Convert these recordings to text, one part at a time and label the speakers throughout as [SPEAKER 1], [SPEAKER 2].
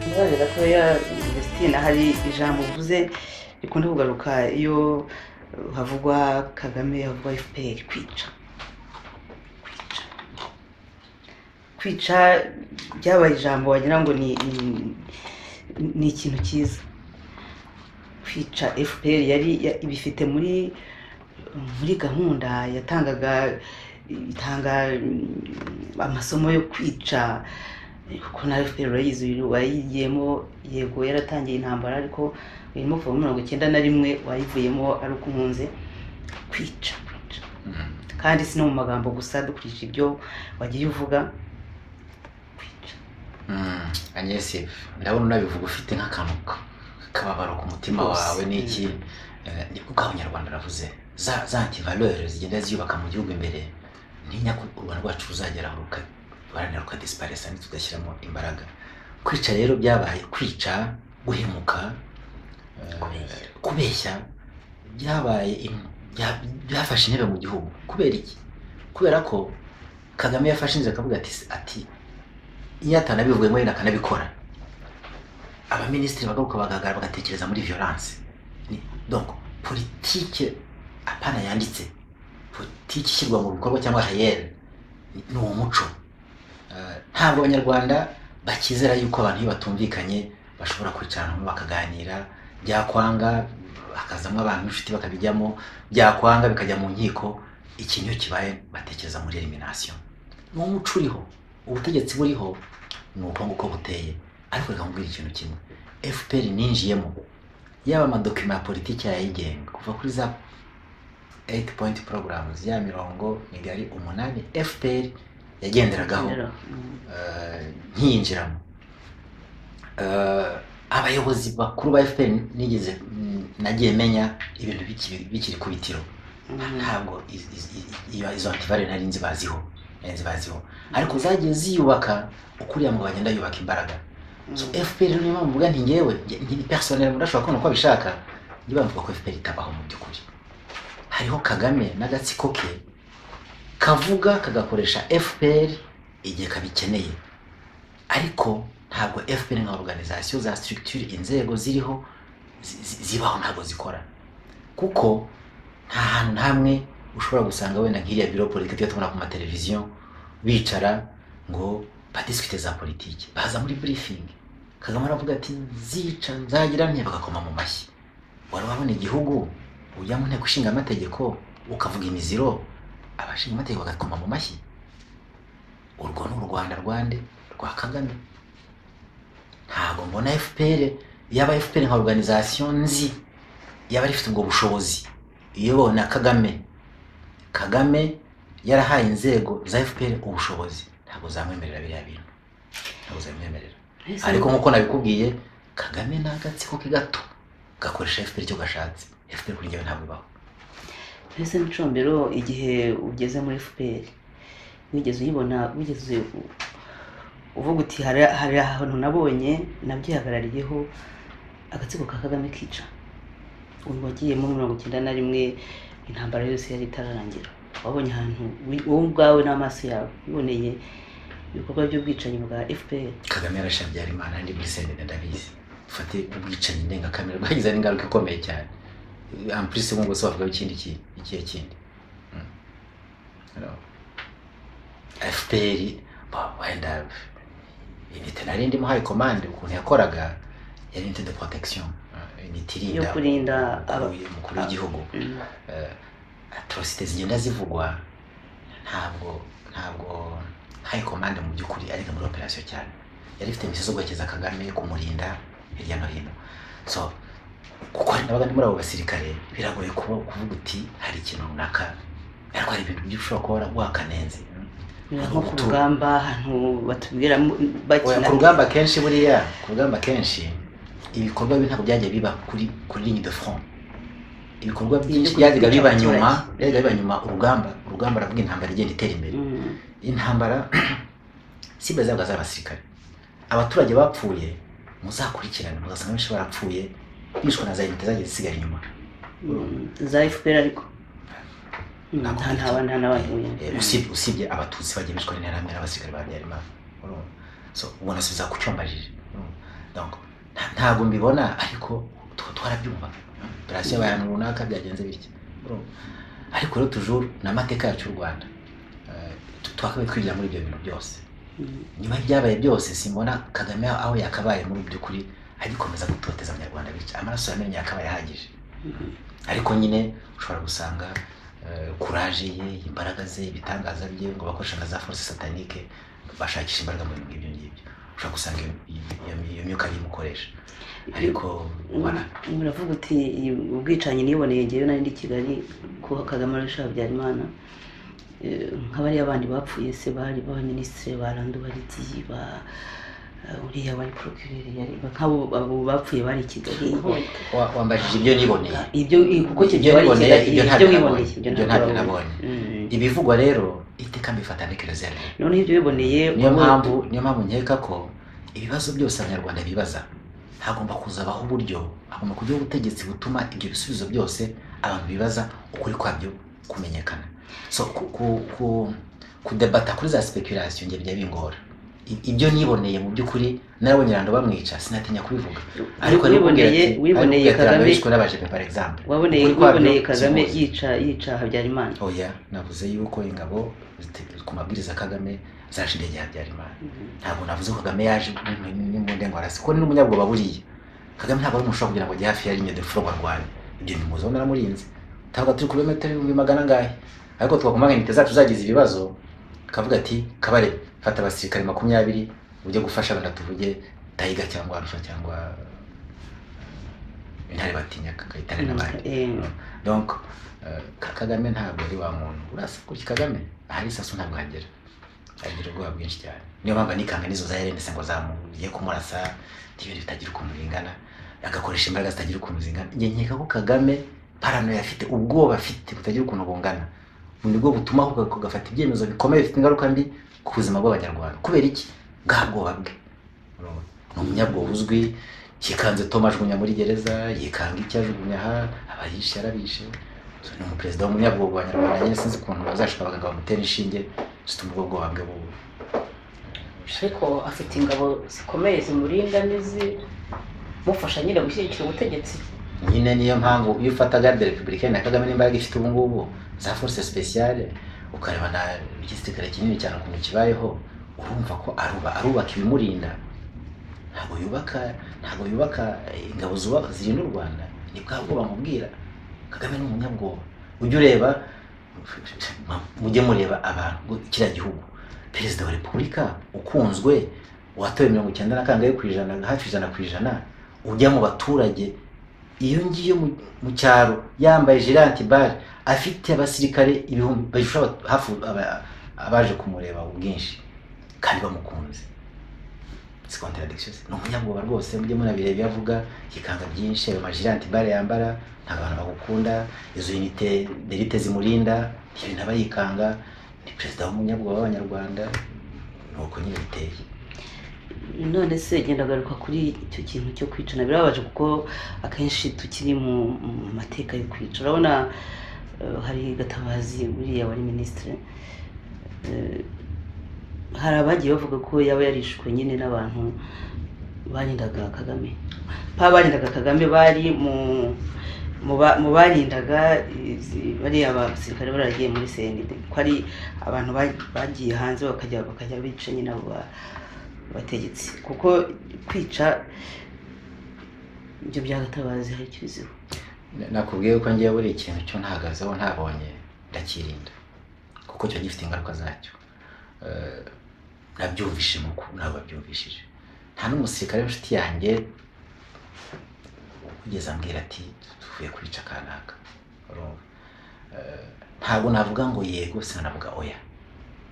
[SPEAKER 1] akabazo gatoya Vestine hari ijambo uvuze rikunda kugaruka iyo havugwa kagame havugwa fpr kwica kwica kwica byabaye ijambo wagira ngo ni ni- ni ikintu cyiza kwica fpr yari ya- ibifite muri muri gahunda yatangaga itanga mm, amasomo yo kwica kuko na fpr urayizi uyu wayigiyemo yego yaratangiye intambara ariko irimo kuva muri mirongo icyenda na rimwe wayivuyemo ari uko umunze kwica kwica kandi si no mu magambo gusa dukurikije ibyo wagiye uvuga kwica
[SPEAKER 2] anyesi ndabona unabivuga ufite nk'akantu ka- k'akababaro ku mutima
[SPEAKER 1] Rwose.
[SPEAKER 2] wawe n'iki Eh, nibwo ubwo abanyarwanda baravuze za za antivaleur zigenda ziyubaka mu gihugu imbere ntinya ko u rwanda rwacu ruzagera aho ruka ruharanira rukadisiparisa ntitugashyiramo imbaraga kwica rero byabaye kwica guhemuka eh,
[SPEAKER 1] Kubeshya.
[SPEAKER 2] kubeshya byabaye in- bya- byafashe intebe mu gihugu kubera iki kubera ko kagame yafashe inzira akavuga ati ati iyo atanabivuyemo yenda akanabikora abaminisitiri bagaruka bagahagarara bagatekereza muri violence Ni- donc politike apana yanditse politike ishyirwa mu bikorwa cyangwa hayere ni ni umuco Eh, ntabwo abanyarwanda bakizera yuko abantu iyo batumvikanye bashobora kwicara hamwe bakaganira byakwanga hakazamo abantu inshuti bakabijyamo byakwanga bikajya mu nkiko ikintu iyo kibaye batekereza muri elimination ni umuco uriho ubutegetsi buriho ni uko nguko buteye ariko reka nkubwire ikintu kimwe fpr ninjiyemo yaba amadokima ya politiki yayigenga kuva kuri za 8 point programs ya mirongo migari umunani fpr yagenderagaho
[SPEAKER 1] Rero, mm,
[SPEAKER 2] eh, nkiyinjiramo Eh, abayobozi bakuru ba fpr nigeze mm, nagiye menya ibintu bikiri- bikiri ku bitiro
[SPEAKER 1] mm.
[SPEAKER 2] ntabwo iz- iz- iz- iyo- izo antivare nari nzi baziho nari nzi baziho ariko zagiye ziyubaka ukuriya ngo bagenda yubaka imbaraga so
[SPEAKER 1] Mm.
[SPEAKER 2] fpr niyo mpamvu mvuga nti ngewe nge- nge ni personnel umuntu ashobora kubona uko abishaka njye bavuga ko fpr itabaho mu by'ukuri hariho kagame n'agatsiko ke kavuga kagakoresha fpr igihe kabikeneye ariko ntabwo fpr nka organisation za structure inzego ziriho zi- zi- zibaho ntabwo zikora kuko nta hantu na hamwe ushobora gusanga wenda nk'iriya biro politiki tujya tubona ku mateleviziyo bicara ngo badisikute za politiki baza muri burifingi kagame aravuga ati nzica nzagira nke bagakoma mu mashyi wari wabona igihugu ujya mu nteko ishinga amategeko ukavuga imiziro abashinga amategeko bagakoma mu mashyi urwo ni u rwanda rwande rwa kagame ntabwo mbona fpr yaba fpr nka organisation nzi yaba ifite ubwo bushobozi iyobowe na kagame kagame yarahaye inzego za fpr ubushobozi ntabwo zamwemerera biriya bintu ntabwo zamwemerera
[SPEAKER 1] Ese
[SPEAKER 2] ariko nk'uko nabikubwiye kagame ni agatsiko ke gato gakoresha fpr icyo gashatse fpr kuri njyewe ntabwo ibaho
[SPEAKER 1] mbese n'icombero igihe ugeze muri fpr wigeze uyibona wigeze u- uvuga uti hari hari ahantu nabonye nabyihagarariyeho agatsiko ka kagame kica ubu wagiyemo muri mirongo icyenda na rimwe intambara yose yari itararangira wabonye ahantu wi- wowe ubwawe n'amaso yawe wiboneye ibikorwa by'ubwicanyi bwa fpr
[SPEAKER 2] kagame yarashabyara imana ndi muri sendede ndabizi dufate ubwicanyi ndengakamere bwagize n'ingaruka ikomeye cyane ampurisi ngo se wavugaho ikindi kintu ikihe kindi Mm. Hello. fpr ba- wenda inite nari ndimo hayi komande ukuntu yakoraga yari inite de protection eh, inite irinda
[SPEAKER 1] Yo kurinda
[SPEAKER 2] umukuru
[SPEAKER 1] aba-
[SPEAKER 2] w'i- umukuru w'igihugu
[SPEAKER 1] Mm.
[SPEAKER 2] atrocite zigenda zivugwa ntabwo ntabwo high command mu by'ukuri ari nka muri operation cyane yari ifite imisozi zo guhekeza kagame kumurinda hirya no hino so kuko hari n'abaga muri abo basirikare biragoye kuba kuvuga uti hari ikintu runaka ariko hari ibintu byinshi ushobora kuba wara- wakanenze
[SPEAKER 1] Biba nko ku rugamba ahantu batubwira
[SPEAKER 2] Oya,
[SPEAKER 1] bakina
[SPEAKER 2] ku rugamba kenshi buriya ku rugamba kenshi ibikorwa bibi ntabwo byagiye biba kuri kuri ligne de front ibikorwa byinshi
[SPEAKER 1] kwica
[SPEAKER 2] byajyaga biba
[SPEAKER 1] abaturage.
[SPEAKER 2] nyuma byajyaga biba nyuma urugamba urugamba aravuga intambara igenda itera imbere
[SPEAKER 1] Mm.
[SPEAKER 2] intambara si bazaga z'abasirikare abaturage bapfuye muzakurikirane mugasanga benshi barapfuye bishwe na za unite zagiye zisigara inyuma
[SPEAKER 1] Mm, za fpr ariko Mm,
[SPEAKER 2] Ntabwo
[SPEAKER 1] nta
[SPEAKER 2] nk'icyo.
[SPEAKER 1] nta nta n'abantu
[SPEAKER 2] Eh, eh, usibye- usibye abatutsi bagiye bishwe n'interahamwe n'abasirikare ba habyarimana urumva so ubona si biza kucyumbajije urumva Donc, nta- ntabwo mbibona ariko twa- twarabyumva operasiyo y'abantu runaka byagenze bitya Urumva? ariko rero tujuru ni amateka yacu y'u rwanda Eh, tu- twakabaye twigira muri ibyo bintu byose
[SPEAKER 1] Mm.
[SPEAKER 2] nyuma y'ibyabaye byose simbona kagame aho yakabaye muri by'ukuri agikomeza gutoteza abanyarwanda bica amaraso yamenye yakabaye ahagije
[SPEAKER 1] Mhm.
[SPEAKER 2] ariko nyine ushobora gusanga eh, kuraje ye imbaraga ze ibitangaza bye ngo bakoresha na za force satanike bashakisha imbaraga mu bintu nk'ibyo ngibyo ushobora gusanga iyo- iyo- iyo myuka ariyo imukoresha ariko wara-
[SPEAKER 1] muravuga uti ubwicanyi niboneye ngewe nari ndi i kigali ko kagame arusha habyarimana Eh, nk'abariya bandi bapfuye se bari ba minisitiri barandu barigiye ba eh, uriya wari porokireri yari nk'abo abo bapfuye bari i kigali
[SPEAKER 2] wa- wambajije ibyo niboneye
[SPEAKER 1] ibyo i- kuko icyo
[SPEAKER 2] Ibyo
[SPEAKER 1] gihe wari i
[SPEAKER 2] niboneye,
[SPEAKER 1] kigali ibyo
[SPEAKER 2] ibyo ntabyo
[SPEAKER 1] wiboneye
[SPEAKER 2] nabonye.
[SPEAKER 1] ibyo
[SPEAKER 2] Ibyo
[SPEAKER 1] ntabwo
[SPEAKER 2] ntabyo
[SPEAKER 1] wabonye. Mm.
[SPEAKER 2] ibivugwa rero iteka mbifata ntekerezo yaryo
[SPEAKER 1] noneho ibyo wiboneye
[SPEAKER 2] niyo
[SPEAKER 1] ubu-
[SPEAKER 2] mpamvu niyo mpamvu nkeka ko ibibazo byose abanyarwanda bibaza hagomba kuzabaho uburyo hagomba kujyaho ubutegetsi butuma ibyo bisubizo byose abantu bibaza ukuri kwabyo kumenyekana so ku, ku, ku, kudebata kuri za speculation njye bijya bingora I- ibyo niboneye mu by'ukuri narabonye rando bamwica sinatinya kubivuga ariko
[SPEAKER 1] wiboneye wiboneye kagame
[SPEAKER 2] n'abaje par exemple
[SPEAKER 1] waboneye
[SPEAKER 2] Ukuri kwabyo
[SPEAKER 1] wiboneye kagame
[SPEAKER 2] simuzi.
[SPEAKER 1] yica yica habyarimana
[SPEAKER 2] oya navuze yuko ingabo zite- ku mabwiriza ya kagame zaje indege ya habyarimana
[SPEAKER 1] Mhm.
[SPEAKER 2] ntabwo navuze ko kagame yaje n'imbunda ngo arasi kuko ni n'umunyabwoba buriya kagame ntabwo ari umuntu ushobora kugira ngo ajye hafi ya rimwe defuro ngo arwane ibyo bimuzaho naramurinze ntabwo turi ku birometero ibihumbi magana angahe ariko twakumanga intite zacu zagize ibibazo kavuga ati kabare fata abasirikare makumyabiri ujye gufasha wenda tuvuge tayiga cyangwa arusha cyangwa intare batinya kayitare n'abandi
[SPEAKER 1] Eh,
[SPEAKER 2] donc eh, Ka- kagame ntabwo ari wa muntu urasa gutya kagame ahari isasu ntabwo hagera agira ubwoba bwinshi cyane niyo mpamvu nikanga n'izo za Ellen se ngo zamugiye kumurasa n'ibintu bitagira ukuntu bingana agakoresha imbaraga zitagira ukuntu zingana njye nkeka ko kagame paranoya afite ubwoba afite butagira ukuntu bungana ni bwo butuma ahubwo kugafata ibyemezo bikomeye bifite ingaruka mbi ku buzima bw'abanyarwanda kubera iki bwa bwoba bwe Urumva? ni umunyabwoba uzwi yikanze Tom ajugunya muri gereza yikanga icyo ajugunya aha abayishe yarabishe So, ni umuperezida w'umunyabwoba wa nyarwanda nyine sinzi ukuntu bazashika abaganga bamutera inshinge zituma ubwo bwoba bwe bubu
[SPEAKER 3] ariko afite ingabo zikomeye zimurinda n'izimufasha nyine gushyigikira ubutegetsi
[SPEAKER 2] nyine niyo mpamvu iyo ufata garde republicaine na kagame n'imbaraga ifite ubu ngubu za force speciale ukareba na igisirikare kinini cyane ukuntu kibayeho urumva ko aruba arubaka ibimurinda ntabwo yubaka ntabwo yubaka ingabo zuba- zirinda u rwanda ni bwa bwoba nkubwira kagame ni umunyabwoba ujye ureba mujye mureba abantu ngo kiriya gihugu perezida wa repubulika ukunzwe watowe mirongo icyenda na kangahe ku ijana hafi ijana ku ijana ujya mu baturage iyo ngiye mu- mu cyaro yambaye jiranti bare afite abasirikare ibihumbi bajusha aba- hafi aba- abaje kumureba ubwinshi kandi bamukunze si contradiction se. ni umunyabwoba rwose mujye munabireba iyo avuga yikanga byinshi ayo majiranti bare yambara ntabwo abantu bagukunda izo unite derite zimurinda ibyo bintu aba yikanga ni perezida w'umunyabwoba w'abanyarwanda ni uko nyine biteye
[SPEAKER 1] none se genda garuka kuri icyo kintu cyo kwicana birababaje kuko akenshi tukiri mu mu mateka yo kwica urabona eh, hari gatabazi buriya wari minisitiri Eh, hari abagiye bavuga ko yaba yarishwe nyine n'abantu barindaga kagame pa barindaga kagame bari mu mu ba- mu barindaga izi- bariya basirikare baragiye muri CND ko ari abantu ba- bagiye hanze bakajya bakajya bica nyine abo ba- abategetsi kuko kwica ibyo byagatabazi hari icyo biziho
[SPEAKER 2] nakubwiye ko ngiye buri ikintu cyo ntahagazeho ntabonye ndakirinda kuko kiba gifite ingaruka zacyo Eh, nabyumvishe mu ku ntabwo babyumvishije nta n'umusirikare w'inshuti yanjye wigeze ambwira ati tuvuye kwica kanaka Urumva? Eh, ntabwo navuga ngo yego sinanavuga oya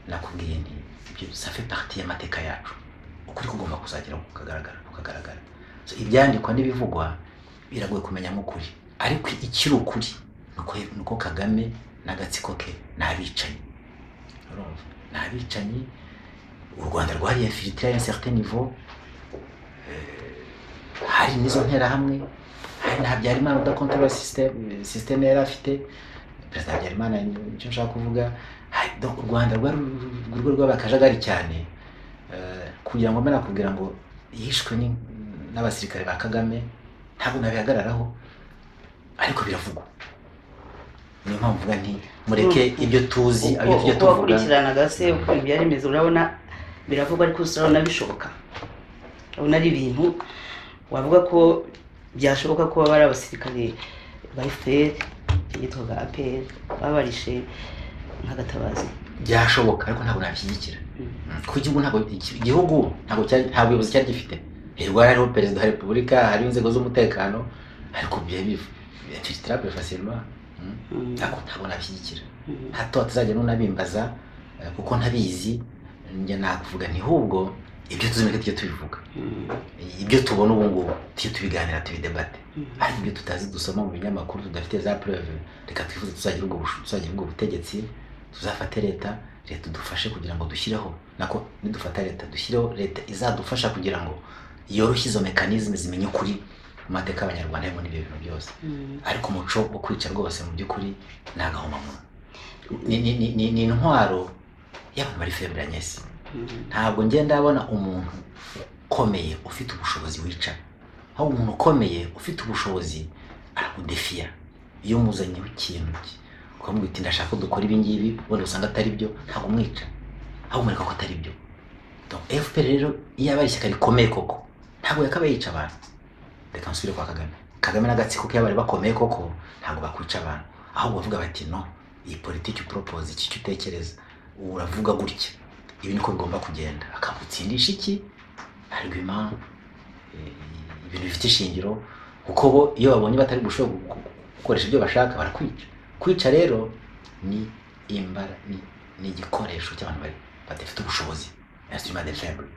[SPEAKER 2] nakubwiye nti ibyo safe parti y'amateka yacu ukuri kugomba kuzagera kukagaragara kukagaragara So, ibyandikwa n'ibivugwa biragoye kumenya nk'ukuri ariko ikiri ukuri ni uko- ni uko kagame n'agatsiko ke ni abicanyi urumva ni abicanyi u rwanda rwariye filitire ya certain niveau Eh, hari n'izo nterahamwe hari na habyarimana udakontorora sisiteme sisiteme yari afite perezida habyarimana icyo nshaka kuvuga hari- donc u rwanda rwari urugo rw'abakajagari cyane Eh, kugira ngo mbe nakubwira ngo yishwe ni- n'abasirikare ba kagame ntabwo nabihagararaho ariko biravugwa niyo mpamvu mvuga nti mureke ibyo tuzi ibyo tujya
[SPEAKER 1] uko
[SPEAKER 2] tuvuga
[SPEAKER 1] wakurikiranaga se uko ibintu byari bimeze urabona biravugwa ariko gusa urabona bishoboka urabona ari ibintu wavuga ko byashoboka ko baba ari abasirikare ba fpr yitwaga apr baba barishe nk'agatabazi
[SPEAKER 2] byashoboka ariko ntabwo nabishyigikira kuko igihugu ntabwo iki- igihugu ntabwo cyari nta buyobozi cyari gifite hirwa hariho perezida wa repubulika hariho inzego z'umutekano ariko byari bitirabure fasirma
[SPEAKER 1] Mm.
[SPEAKER 2] ntabwo ntabwo nabishyigikira
[SPEAKER 1] Mm.
[SPEAKER 2] hato hatazajya n'unabimbaza eh, kuko ntabizi njya nakuvuga nti hubwo ibyo tuzi mureke tujye tubivuga
[SPEAKER 1] Mm.
[SPEAKER 2] ibyo tubona ubu ngubu tujye tubiganira tubidebate
[SPEAKER 1] Mm.
[SPEAKER 2] ariko ibyo tutazi dusoma mu binyamakuru tudafite za preve reka twifuze tuzagira ubwo busho- tuzagira ubwo butegetsi tuzafate leta leta idufashe kugira ngo dushyireho nako nidufata leta dushyireho leta izadufasha kugira ngo yoroshye izo mekanizme zimenye ukuri mu mateka y'abanyarwanda harimo n'ibyo bintu byose
[SPEAKER 1] Mm.
[SPEAKER 2] ariko umuco wo kwica rwose mu by'ukuri ni agahomamunwa ni, ni, ni, ni, ni intwaro y'abantu bari febure nyesi
[SPEAKER 1] Mm.
[SPEAKER 2] ntabwo ngenda ndabona umuntu ukomeye ufite ubushobozi wica aho umuntu ukomeye ufite ubushobozi arakudefiya iyo umuzanyeho ikintu ki- ukamubwira uti ndashaka ko dukora ibi ngibi wenda usanga atari byo ntabwo umwica ahubwo umwereka ko atari byo Donc, fpr rero iyo aba ari ishyaka rikomeye koko ntabwo yakabaye yica abantu reka nsubire kwa kagame kagame n'agatsiko ke bari bakomeye koko ntabwo bakwica abantu ahubwo bavuga bati no iyi politiki uporopoze iki cyo utekereza uravuga gutya ibi niko bigomba kugenda akagutsindisha iki argument eh, ibintu bifite ishingiro kuko bo iyo babonye batari gushobora gu- gu- gukoresha ibyo bashaka barakwica kwica rero ni imbara ni, ni igikoresho cy'abantu bari badafite ubushobozi instrument de faible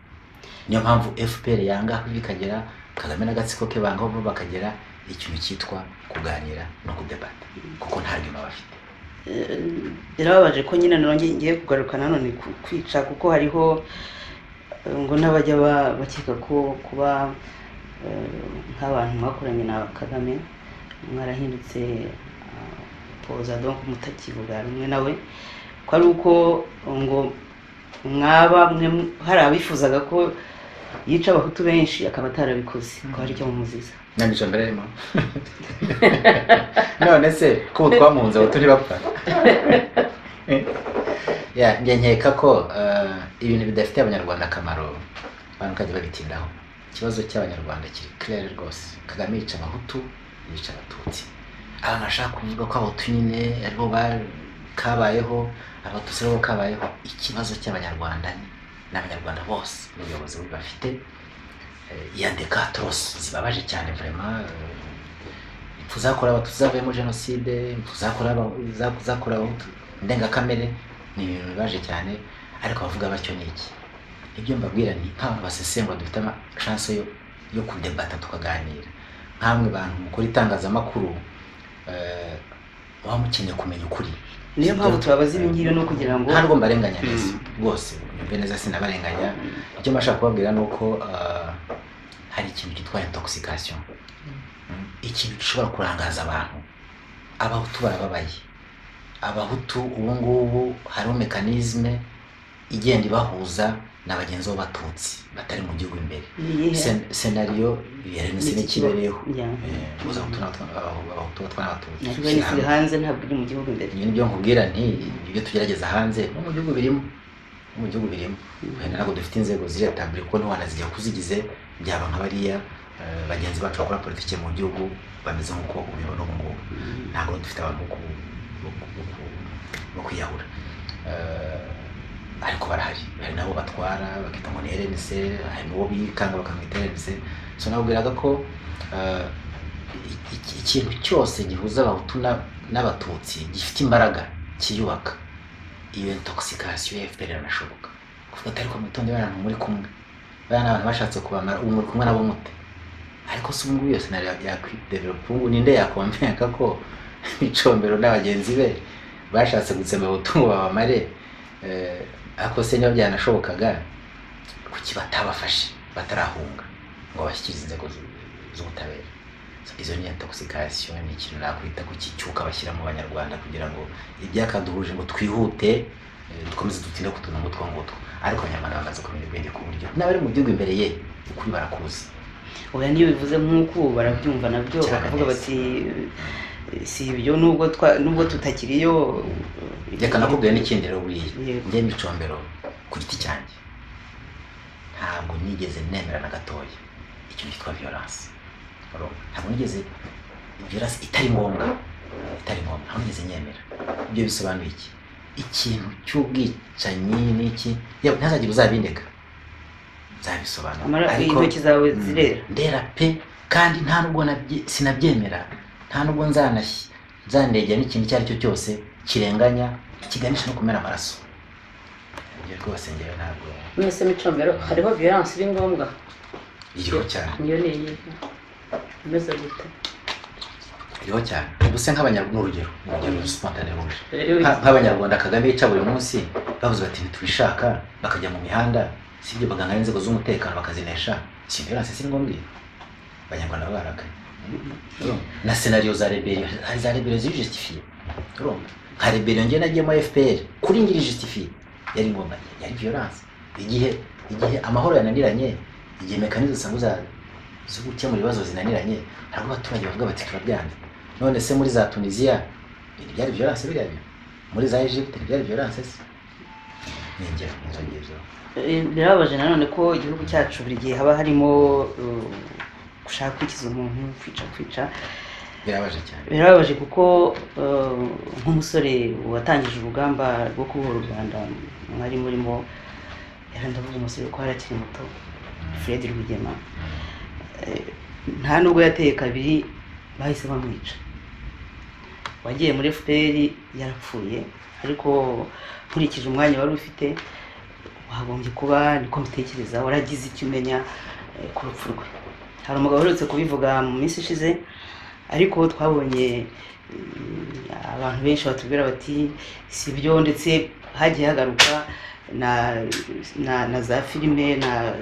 [SPEAKER 2] niyo mpamvu fpr yanga aho bikagera kagame n'agatsiko ke banga aho bo bakagera ikintu cyitwa kuganira no kudebata kuko nta argument bafite
[SPEAKER 1] Eh, birababaje ko nyine nanjye ngiye kugaruka nanone ku kwica kuko hariho eh, ngo n'abajya ba- bakeka ko kuba eh, nk'abantu mwakoranye na kagame mwarahindutse ah, poza donc mutakivuga rumwe nawe ko ari uko ngo mwaba mwe hari abifuzaga ko yica abahutu benshi akaba atarabikoze ko hari icyo mumuziza
[SPEAKER 2] namico mbere arimo none se ko ubu twamuhunze aho turi bapfa Ya, njye nkeka ko eh, ibintu bidafitiye abanyarwanda akamaro abantu kajya babitindaho ikibazo cy'abanyarwanda kiri claire rwose kagame yica abahutu yica abatutsi abantu bashaka kuvuga ko abahutu nyine aribo ba- kabayeho abatutsi aribo kabayeho ikibazo cy'abanyarwanda ni ni abanyarwanda bose n'ubuyobozi bubi bafite Eh, iya dekatorosi zibabaje cyane vraiment eh, impfu zakorewe abatutsi zavuyemo jenoside impfu zakorewe Aba- za- zakorewe abahutu ndengakamere ni ibintu bibaje cyane ariko abavuga batyo ni iki ibyo mbabwira ni nk'abantu basesengura dufite ama chance yo yo kudebata tukaganira nkamwe bantu mukora itangazamakuru eh, muba mukeneye kumenya ukuri
[SPEAKER 1] niyo mpamvu tubabaza ibi ngibi ni ukugira ngo
[SPEAKER 2] nta nubwo mbarenganya neza
[SPEAKER 1] Mm.
[SPEAKER 2] rwose mbe neza sinabarenganya icyo mbasha kubabwira ni uko ah, hari ikintu cyitwa intoxication Mm. ikintu gishobora kurangaza abantu abahutu barababaye abahutu ubu ngubu hariho mekanizme igenda ibahuza na bagenzi b'abatutsi batari mu gihugu imbere
[SPEAKER 1] ni iyihe?
[SPEAKER 2] Sen- senariyo ya
[SPEAKER 1] Ni
[SPEAKER 2] renesi
[SPEAKER 1] iki kibazo?
[SPEAKER 2] n'ikibereho
[SPEAKER 1] Yeah.
[SPEAKER 2] Eh, guhuza abahutu n'abatwa- abahu- abahutu batwara abatutsi
[SPEAKER 1] ntabwo ari
[SPEAKER 2] Shyirahamwe.
[SPEAKER 1] hanze ntabwo iri mu gihugu imbere
[SPEAKER 2] ibyo nibyo nkubwira nti ibyo tugerageza hanze no mu gihugu birimo no mu gihugu birimo wenda ntabwo dufite inzego ziretabure kuko ntiwanazijya kuzigize byaba nka bariya eh, bagenzi bacu bakora politiki mu gihugu bameze nk'uko ubibona ubu ngubu ntabwo dufite abantu bo ku- bo ku- bo ku- bo kwiyahura Eh, ariko barahari hari nabo batwara bakita ngo ni rnc hari n'uwo bikanga bakamwita rnc so nababwiraga ko eh, i- i- ikintu cyose gihuza abahutu na- n'abatutsi gifite imbaraga kiyubaka iyo intoxication ya fpr iranashoboka kuvuga ati ariko mwitonde abantu muri kumwe bariya ni abantu bashatse kubamara ubu muri kumwe nabo mute ariko se ubu ngubu iyo senari yakwidevelopa ubu ninde yakompeka ko icombero na bagenzi be bashatse gutsemba abahutu ngo babamare eh, ariko se niba byanashobokaga kuki batabafashe batarahunga ngo bashyikirize inzego zu- z'ubutabera izo ni intoxication ni ikintu nakwita ko kicyuka bashyira mu banyarwanda kugira ngo ibyakaduhuje ngo twihute eh, dukomeze dutinde ku tuntu nk'utwo ngutwo ariko abanyarwanda bamaze kumenya ubwenge ku buryo n'abari mu gihugu imbere ye ukuri barakuzi
[SPEAKER 1] oya niyo bivuze nk'uko ubu barabyumva nabyo
[SPEAKER 2] Cyane
[SPEAKER 1] bakavuga
[SPEAKER 2] neza.
[SPEAKER 1] bati si ibyo nubwo twa- nubwo tutakiriyo
[SPEAKER 2] reka nakubwire n'ikindi rero buriya
[SPEAKER 1] Yego.
[SPEAKER 2] njye micombero ku giti cyanjye ntabwo nigeze nemera na gatoya icyo cyitwa violence urumva? ntabwo nigeze violence itari ngombwa itari ngombwa ntabwo nigeze nyemera ibyo bisobanuye iki ikintu cy'ubwicanyi n'iki yewe ntihazagire uzabindeka nzabisobanura
[SPEAKER 1] amara intoki zawe zirera
[SPEAKER 2] ndera pe kandi nta nubwo nabye- sinabyemera nta nubwo nzanashyi nzanegera n'ikintu icyo ari cyo cyose kirenganya kiganisha no kumena amaraso ibyo rwose ngewe ntabwo
[SPEAKER 3] mwese micombero hariho violence iri ngombwa
[SPEAKER 2] iriho cyane
[SPEAKER 3] niyo ni iyi imeze gute
[SPEAKER 2] iriho cyane ubuse nk'abanyarwanda urugero ni urugero rusipantane ruje
[SPEAKER 3] rero
[SPEAKER 2] Nka- nk'abanyarwanda kagame yica buri munsi bavuze bati ntitubishaka bakajya mu mihanda si ibyo baganga n'inzego z'umutekano bakazinesha si violence si ngombwa iyo abanyarwanda baba barakaye urumva? na senariyo za rebellion hari za rebellion zijustifiye urumva nka rebellion njye nagiyemo fpr kuri ngiri justifiye yari ngombwa yari violence igihe igihe amahoro yananiranye igihe mekanizo usanga za zo gukemura ibibazo zinaniranye hari abaturage bavuga bati turabyanze none se muri za tunisiya ntibyari violence biriya bintu muri za Egypte ntibyari violence se ni ingero nk'izo ngizo
[SPEAKER 1] Eh, birababaje nanone ko igihugu cyacu buri gihe haba harimo eh, gushaka kwikiza umuntu kwica kwica
[SPEAKER 2] birabaje cyane
[SPEAKER 1] birababaje kuko eh, nk'umusore watangije urugamba rwo kubohora u rwanda mwari murimo yari ndavuga umusore ko harakiri muto fred rwigema Eh, nta nubwo yateye kabiri bahise bamwica wagiye muri fpr yarapfuye ariko nkurikije umwanya wari ufite wagombye kuba niko mbitekereza waragize icyo umenya eh, ku rupfu rwe hari umugabo uherutse kubivuga mu minsi ishize ariko twabonye mm, abantu benshi batubwira bati si byo ndetse hagiye hagaruka na, na, na za filime na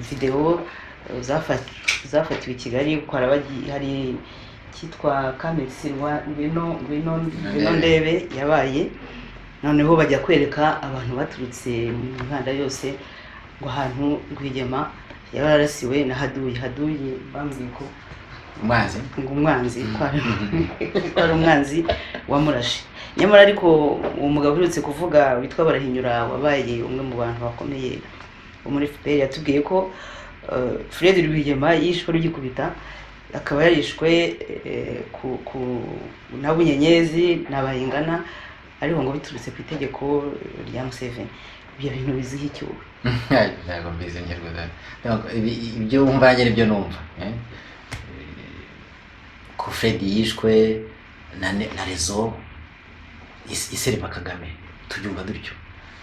[SPEAKER 1] videwo eh, zafa- zafatiwe i kigali kuko harabagi- hari cyitwa kamesi ngwino ngwino ngwino ndebe yabaye noneho bajya kwereka abantu baturutse mu mihanda yose ngo ahantu rwigema yaba yararasiwe na haduyi haduyi bambwiye ko
[SPEAKER 2] amazi
[SPEAKER 1] ngo umwanzi ko ari- ko ari umwanzi wamurashe nyamara ariko uwo mugabo uherutse kuvuga witwa barahinyura wabaye umwe mu bantu bakomeye bo muri fpr yatubwiye ko eh, fred rwigema yishwe rugikubita akaba yarishwe eh, ku, ku na bunyenyezi na bayingana ariko ngo biturutse ku itegeko rya museveni ibyo bintu biziha icyuwe
[SPEAKER 2] ntabwo mbizi ngerwa ibyo wumva nanjye nibyo numva eh? ko Fred yishwe na, ne- na rezo is- isereba kagame tubyumva dutyo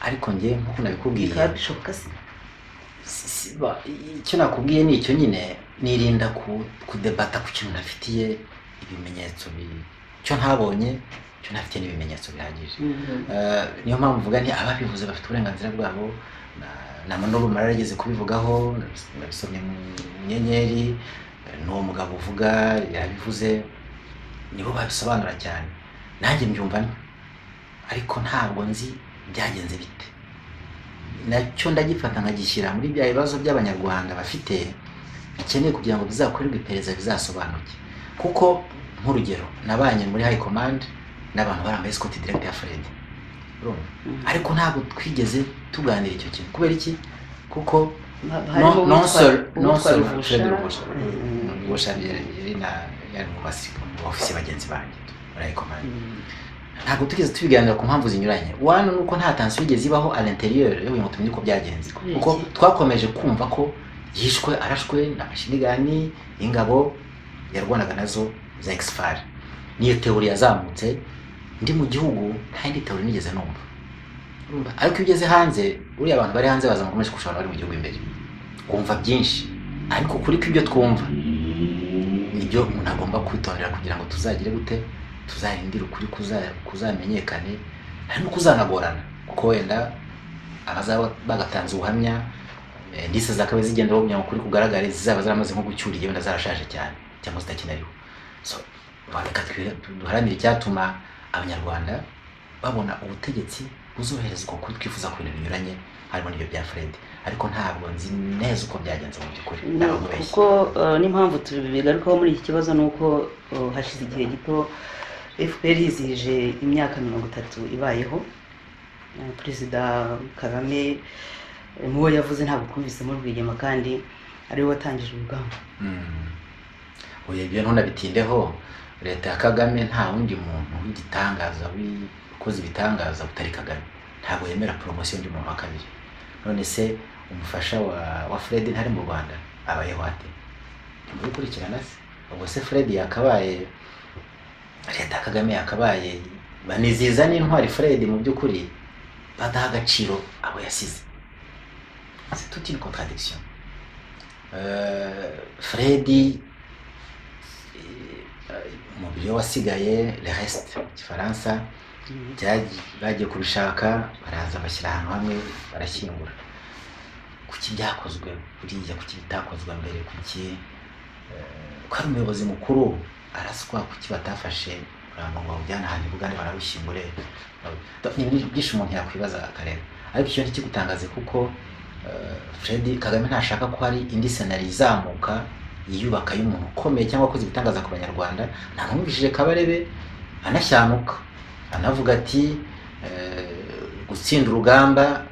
[SPEAKER 2] ariko njye nk'uko nabikubwiye
[SPEAKER 1] bikaba bishoboka se
[SPEAKER 2] si- si- ba- icyo nakubwiye ni icyo nyine nirinda ku- kudebata ku kintu ntafitiye ibimenyetso bi- icyo ntabonye icyo ntafitiye n'ibimenyetso bihagije Eh, niyo mpamvu mvuga nti ababivuze bafite uburenganzira bwabo na- na manurumara yarageze kubivugaho nabisomye mu nyenyeri eh, n'uwo mugabo uvuga yabivuze nibo babisobanura cyane nanjye mbyumvamo ariko ntabwo nzi byagenze bite nacyo ndagifata nkagishyira muri bya bibazo by'abanyarwanda bafite bikeneye kugira ngo bizakorerwe iperereza bizasobanuke kuko nk'urugero nabanye muri high command n'abantu barambaye sikoti direct ya Fred urumva ariko ntabwo twigeze tuganira icyo kintu kubera iki kuko
[SPEAKER 1] harimo
[SPEAKER 2] non
[SPEAKER 1] uwitwa-
[SPEAKER 2] seul- non
[SPEAKER 1] uwitwa
[SPEAKER 2] seul
[SPEAKER 1] Ruvusha.
[SPEAKER 2] Fred Ruvusha.
[SPEAKER 1] Mm.
[SPEAKER 2] ubusha yari na- yari mu basi- mu ofisi bagenzi banjye muri high command ntabwo tugeze tubiganira ku mpamvu zinyuranye wano ni uko nta tansiyo igeze ibaho à l'intérieur yo kugira ngo tumenye uko byagenze
[SPEAKER 1] Kubera
[SPEAKER 2] kuko
[SPEAKER 1] iki?
[SPEAKER 2] twakomeje kumva ko yishwe arashwe n'amashinigani y'ingabo yarwanaga nazo za exfar niyo teori yazamutse ndi mu gihugu nta yindi teori nigeze numva Urumva? ariko iyo ugeze hanze uriya abantu bari hanze baza bakomeje kurusha abantu bari mu gihugu imbere kumva byinshi ariko kuri kw'ibyo twumva nibyo umuntu agomba kwitondera kugira ngo tuzagire gute tuzarindire ukuri kuza- kuzamenyekane hari no kuzanagorana kuko wenda abazaba bagatanze ubuhamya eh, ndise zakaba zigenderaho kugira ngo ukuri kugaragare zizaba zaramaze nko gucyuriye wenda zarashaje cyane cyangwa zitakinariho so reka twe- duharanire icyatuma abanyarwanda babona ubutegetsi uzoherezwa ukuri twifuza ku bintu binyuranye harimo n'ibyo bya fred ariko ntabwo nzi neza uko byagenze mu by'ukuri
[SPEAKER 1] No,
[SPEAKER 2] ntabwo
[SPEAKER 1] kuko eh, n'impamvu tubigarukaho muri iki kibazo ni uko eh, hashize igihe gito fpr yizihije imyaka mirongo itatu ibayeho Eh, perezida kagame eh, mu bo yavuze ntabwo twumvisemo rwigema kandi ariwe watangije urugamba
[SPEAKER 2] uyu ibyo ntunabitindeho leta ya kagame nta wundi muntu w'igitangaza wikoze ibitangaza utari kagame ntabwo yemera poromosiyo y'undi muntu wa kabiri none se umufasha wa, wa fred ntari mu rwanda abayeho ate mubikurikirana se ubwo se fred yakabaye leta ya kagame yakabaye baniziza n'intwari fred mu by'ukuri badaha agaciro abo yasize c'est toute une contradiction Euh, Freddy eh, umubiri we wasigaye le reste mu gifaransa byagi- bagiye kubishaka baraza bashyira ahantu hamwe barashyingura kuki byakozwe buriya kuki bitakozwe mbere kuki eh, ko ari umuyobozi mukuru araswa kuki batafashe uramu ngo bawujyane ahantu i bugande barabushyingure ni ibintu byinshi umuntu yakwibaza akareba ariko icyo ntikigutangaze kuko eh, Fred Kagame ntashaka ko hari indi senari izamuka yiyubaka y'umuntu ukomeye cyangwa akoze ibitangaza ku banyarwanda nta numvishije kabarebe anashyanuka anavuga ati eh, gutsinda urugamba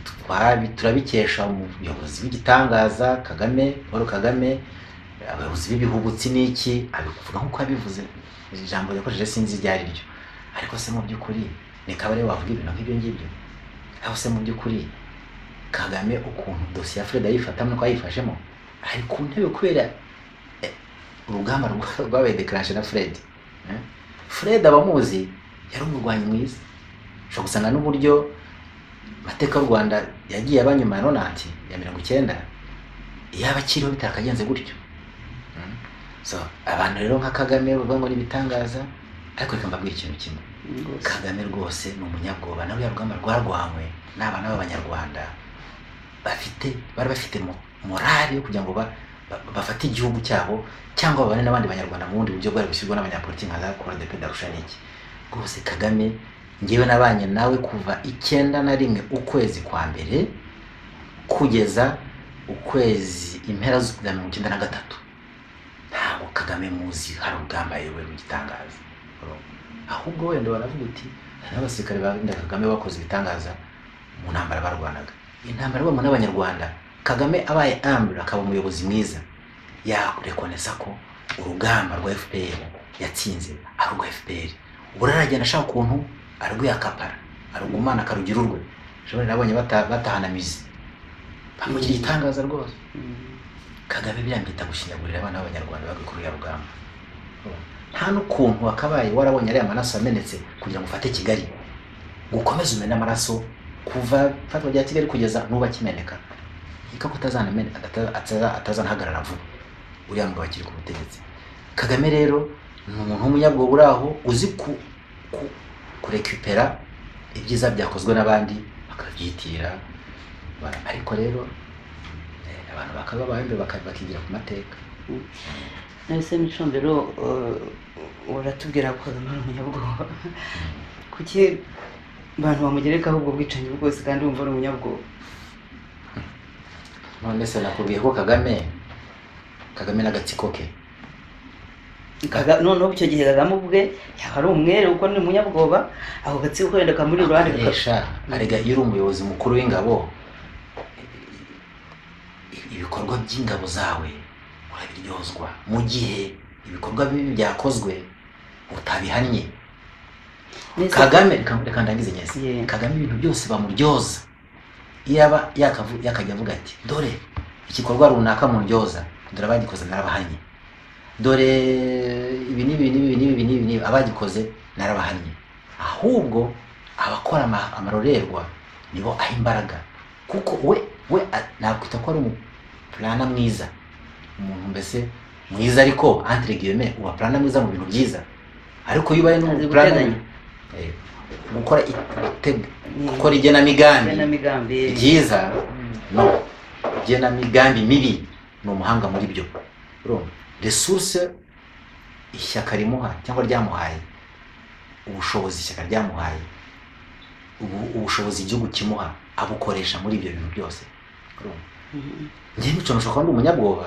[SPEAKER 2] twabi- turabikesha umuyobozi w'igitangaza kagame paul kagame abayobozi b'ibihubutsi n'iki abivuga nk'uko yabivuze ijambo yakoresheje sinzi iryo ari ryo ariko se mu by'ukuri ni kabarebe wavuga ibintu nk'ibyo ngibyo aho se mu by'ukuri kagame ukuntu dosiye ya fred ayifatamo nuko ayifashemo ari ku ntebe kubera eh, urugamba rwa- rwabaye dekarashe na fred eh? fred abamuzi yari umurwanyi mwiza ushobora gusanga n'uburyo amateka y'u rwanda yagiye aba nyuma ya ronati ya mirongo icyenda yaba akiriho bitakagenze gutyo Mm. so abantu rero nka kagame bavuga ngo ni ibitangaza ariko reka mbabwire ikintu kimwe
[SPEAKER 1] rwose
[SPEAKER 2] kagame rwose ni umunyabwoba nawe yarugamba rwarwanywe n'abana b'abanyarwanda bafite bari bafite mo- morali yo kugira ngo ba- ba- bafate igihugu cyabo cyangwa babane n'abandi banyarwanda mu bundi buryo bwari bushyirwa n'abanyapolitiki nka za corodep ndarusha n'iki rwose kagame ngewe nabanye nawe kuva icyenda na rimwe ukwezi kwa mbere kugeza ukwezi impera za mirongo icyenda na gatatu ntabwo kagame muzi hari urugamba yewe rugitangaza ahubwo wenda baravuga uti hari n'abasirikare barinda kagame bakoze ibitangaza mu ntambara barwanaga intambara ibamo n'abanyarwanda kagame abaye ambure akaba umuyobozi mwiza yarekonesa ko urugamba rwa fpr yatsinze ari urwa fpr ubwo rero aragenda ashaka ukuntu arwiyakapara arugumana akarugira urwe shobora nabonye bata- batahana mizi bamugira igitangaza rwose kagame birambita gushinyagurira abana b'abanyarwanda bagakuriya rugamba nta n'ukuntu wakabaye warabonye ariya maraso yamenetse kugira ngo ufate kigali ngo ukomeze umene amaraso kuva ifatwa rya kigali kugeza n'ubu akimeneka reka ko atazanamene- ata- ataza- atazanahagarara vuba uriya mugabo akiri ku butegetsi kagame rero ni umuntu w'umunyabwoba uri aho uzi ku ku- kurekipera ibyiza byakozwe n'abandi bakabyitirira ba- ariko rero eh, abantu bakaba bahembe bakigira ku mateka
[SPEAKER 1] nahise n'icombero uratubwira ko kagame ari umunyabwoba kuki abantu bamugerekaho ubwo bwicanyi bwose kandi wumva ari umunyabwoba
[SPEAKER 2] none se nakubwiye ko kagame kagame n'agatsiko ke
[SPEAKER 1] Kaga- noneho icyo gihe kagame ubwe yaba ari umwere kuko ni umunyabwoba ako gatsiko wenda kamuri iruhande kaka-
[SPEAKER 2] akoresha arega iyo uri umuyobozi mukuru w'ingabo i- ibikorwa by'ingabo zawe urabiryozwa mu gihe ibikorwa bibi byakozwe utabihannye
[SPEAKER 1] Neza-
[SPEAKER 2] kagame reka reka ndangize nyezi
[SPEAKER 1] Yeah.
[SPEAKER 2] kagame ibintu byose bamuryoza iyo aba yakavu- yakajya avuga ati dore igikorwa runaka mundyoza dore abagikoze narabahanye dore ibi n'ibi n'ibi n'ibi n'ibi n'ibi n'ibi abagikoze narabahanye ahubwo abakora ama- amarorerwa nibo aha imbaraga kuko we we a- nakwita ko ari umupurana mwiza umuntu mbese mwiza ariko entre guillemets uba purana mwiza mu bintu byiza ariko iyo ubaye
[SPEAKER 1] Azi
[SPEAKER 2] n'umupurana
[SPEAKER 1] guteganya.
[SPEAKER 2] Eh, gukora itego
[SPEAKER 1] Ni-
[SPEAKER 2] gukora igenamigambi
[SPEAKER 1] igenamigambi
[SPEAKER 2] ryiza
[SPEAKER 1] Mm.
[SPEAKER 2] no igenamigambi mibi ni umuhanga muri byo urumva resource ishyaka rimuha cyangwa ryamuhaye ubushobozi ishyaka ryamuhaye ubu- ubushobozi igihugu kimuha abukoresha muri ibyo bintu byose urumva
[SPEAKER 1] Mhm.
[SPEAKER 2] njye mico nshobora kuba ndi umunyabwoba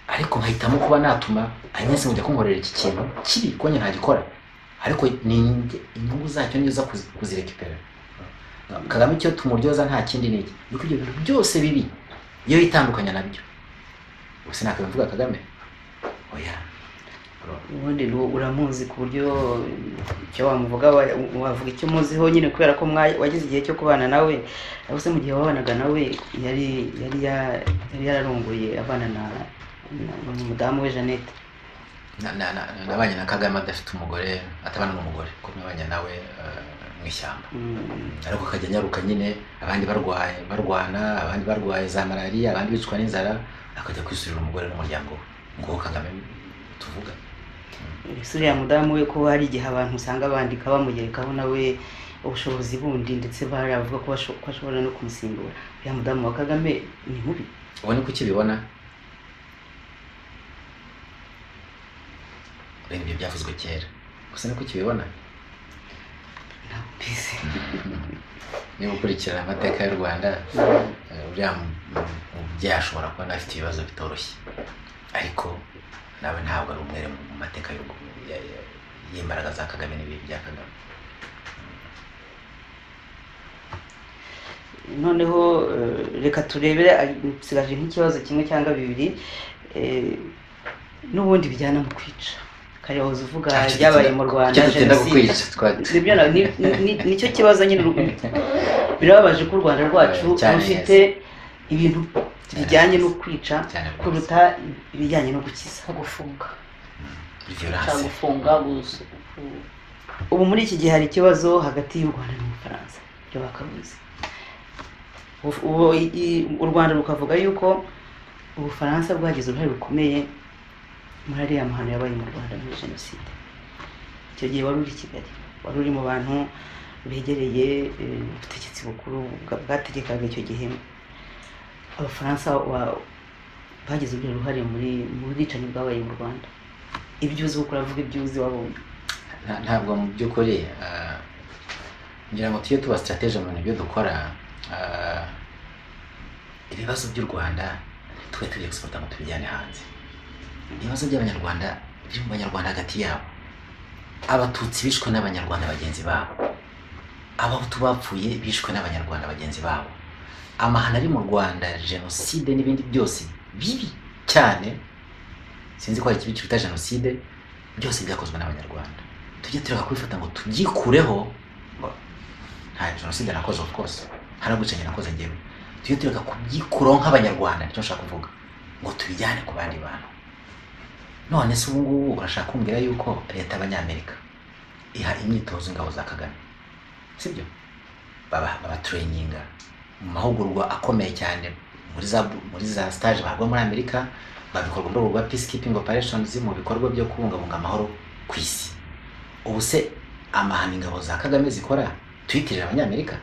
[SPEAKER 2] ariko nkahitamo kuba natuma anyese ngo kunkorera iki kintu kibi kuko njye ntagikora ariko ni njye- inyungu zacyo nizo kuzi- kuzirekipera kagame icyo tumuryoza nta kindi ni iki ni uko ibyo bintu byose bibi iyo yitandukanya nabyo ubuse ntakabe mvuga kagame oya
[SPEAKER 1] ubundi ni- uramuzi ku buryo icyo wamuvuga wa- wavuga icyo umuziho nyine kubera ko mwa- wagize igihe cyo kubana nawe ariko se mu gihe wabanaga nawe yari yari ya- yari yararongoye abana na na- na umudamu we jeannette
[SPEAKER 2] Na- na- na- nabanye na kagame adafite umugore atabana n'umugore kuko nabanye nawe eh, mu ishyamba
[SPEAKER 1] Mm.
[SPEAKER 2] ariko akajya anyaruka nyine abandi barwaye barwana abandi barwaye za malariya abandi bicwa n'inzara akajya kwisurira umugore n'umuryango we ngo kagame tuvuga
[SPEAKER 1] mbese uriya mudamu we ko hari igihe abantu usanga bandika bamugerekaho nawe ubushobozi bundi ndetse baravuga ko basho- ko ashobora no kumusimbura uriya mudamu wa kagame ni mubi
[SPEAKER 2] ubone ko ukibibona reba ibyo byavuzwe kera gusa niko ukibibona
[SPEAKER 1] ntabwo mbizi
[SPEAKER 2] niba ukurikirana amateka y'u rwanda eh, uriya mu- mu- mubyeyi ashobora kuba afite ibibazo bitoroshye ariko nawe ntabwo ari umwere mu mateka y'u Rw- ya- ya- y'imbaraga za kagame n'ibihe bya kagame
[SPEAKER 1] noneho eh, reka turebere ah, nsigaje nk'ikibazo kimwe cyangwa bibiri eh, n'ubundi bijyana mu kwica kare wahoze uvuga
[SPEAKER 2] Ah, icyo
[SPEAKER 1] byabaye
[SPEAKER 2] dutinda-
[SPEAKER 1] mu rwanda
[SPEAKER 2] icyo dutinda
[SPEAKER 1] jenoside
[SPEAKER 2] gukwica, twat-
[SPEAKER 1] nibyo na- ni- ni- nicyo kibazo nyine uru- birababaje ko u rwanda rwacu
[SPEAKER 2] Cyane
[SPEAKER 1] rufite ibintu bijyanye no kwica
[SPEAKER 2] cyane rwose.
[SPEAKER 1] kuruta ibijyanye no gukiza
[SPEAKER 3] nko gufunga cyangwa
[SPEAKER 2] Violence.
[SPEAKER 3] gufunga gusu- gu-
[SPEAKER 1] ubu muri iki gihe hari ikibazo hagati y'u rwanda n'ubufaransa byo bakabuzi Uf- ubu i- i- u rwanda rukavuga yuko ubufaransa bwagize uruhare rukomeye muri ariya mahano yabaye mu rwanda muri jenoside icyo gihe wari uri i kigali wari uri mu bantu begereye eh, ubutegetsi bukuru bwa- bwategekaga icyo gihe abafaransa wa- bagize ubwo ruhare muri mu bwicanyi bwabaye mu rwanda ibyo uzi kuko uravuga ibyo uzi wabonye
[SPEAKER 2] Nta- ntabwo mu by'ukuri ah, ngira ngo tujye tuba strategy mu bintu byo dukora ah, ibibazo by'u rwanda twe tujye gusubuta ngo tubijyane hanze ibibazo by'abanyarwanda biri mu banyarwanda hagati yabo abatutsi bishwe n'abanyarwanda bagenzi babo abahutu bapfuye bishwe n'abanyarwanda bagenzi babo amahano ari mu rwanda jenoside n'ibindi byose bibi cyane sinzi ko hari ikibi kiruta jenoside byose byakozwe n'abanyarwanda tujye tureka kubifata ngo tubyikureho ngo nta jenoside nakoze of course nta n'ubwicanyi nakoze njyewe tujye tureka kubyikuraho nk'abanyarwanda nicyo nshaka kuvuga ngo tubijyane ku bandi bantu none se ubu ngubu urashaka kumbwira yuko leta y'abanyamerika iha imyitozo ingabo za kagame sibyo baba babaturayininga mu mahugurwa akomeye cyane muri za muri za stage bahabwa muri amerika babikorwa mu rwego rwa peacekeeping operations mu bikorwa byo kubungabunga amahoro ku isi ubu se amahano ingabo za kagame zikora tuyitirira abanyamerika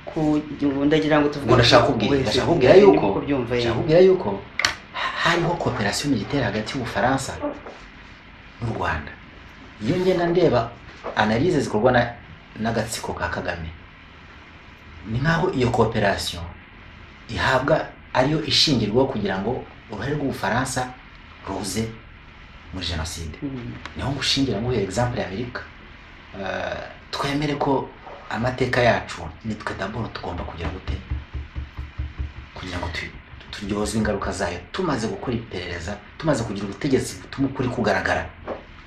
[SPEAKER 1] ku ndagira ngo tuvuge
[SPEAKER 2] Ngo ndashaka kubwira-
[SPEAKER 1] wese
[SPEAKER 2] ndashaka kubwira
[SPEAKER 1] urimo
[SPEAKER 2] yuko-
[SPEAKER 1] kubyumva
[SPEAKER 2] nshaka
[SPEAKER 1] yego
[SPEAKER 2] kubwira yuko ha- hariho cooperation militaire hagati y'ubufaransa n'u rwanda iyo ngenda ndeba analyse zikorwa na n'agatsiko ka kagame ni nk'aho iyo cooperation ihabwa ariyo ishingirwaho kugira ngo uruhare rw'ubufaransa ruze muri jenoside
[SPEAKER 1] Mm.
[SPEAKER 2] niho ngushingira nguhe example ya amerika Eh, twemere ko amateka yacu nitwe daboro tugomba kugira gute kugira ngo tu- turyozwe ingaruka zayo tumaze gukora iperereza tumaze kugira ubutegetsi butuma ukuri kugaragara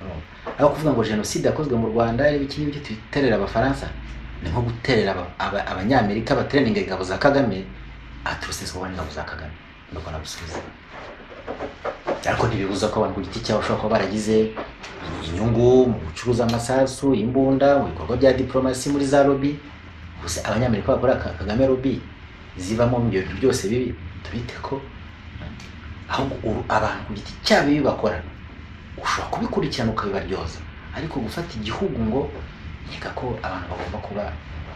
[SPEAKER 2] Urumva? aho kuvuga ngo jenoside yakozwe mu rwanda reba iki ngiki tuyiterera abafaransa ni nko guterera aba- aba- abanyamerika bateranira ingabo za kagame aturusizwaho n'ingabo za kagame nuko nabusubiza ariko ntibibuza ko abantu ku giti cyabo bashobora kuba baragize inyungu mu gucuruza amasasu imbunda mu bikorwa bya diplomasi muri za lobby gusa abanyamerika bakora Ka- kagame lobby zibamo ibyo bintu byose bibi tubite ko ahubwo uru- abantu ku giti cyabo ibi bakora ushobora kubikurikirana ukabibaryoza ariko gufata igihugu ngo nkeka ko abantu bagomba kuba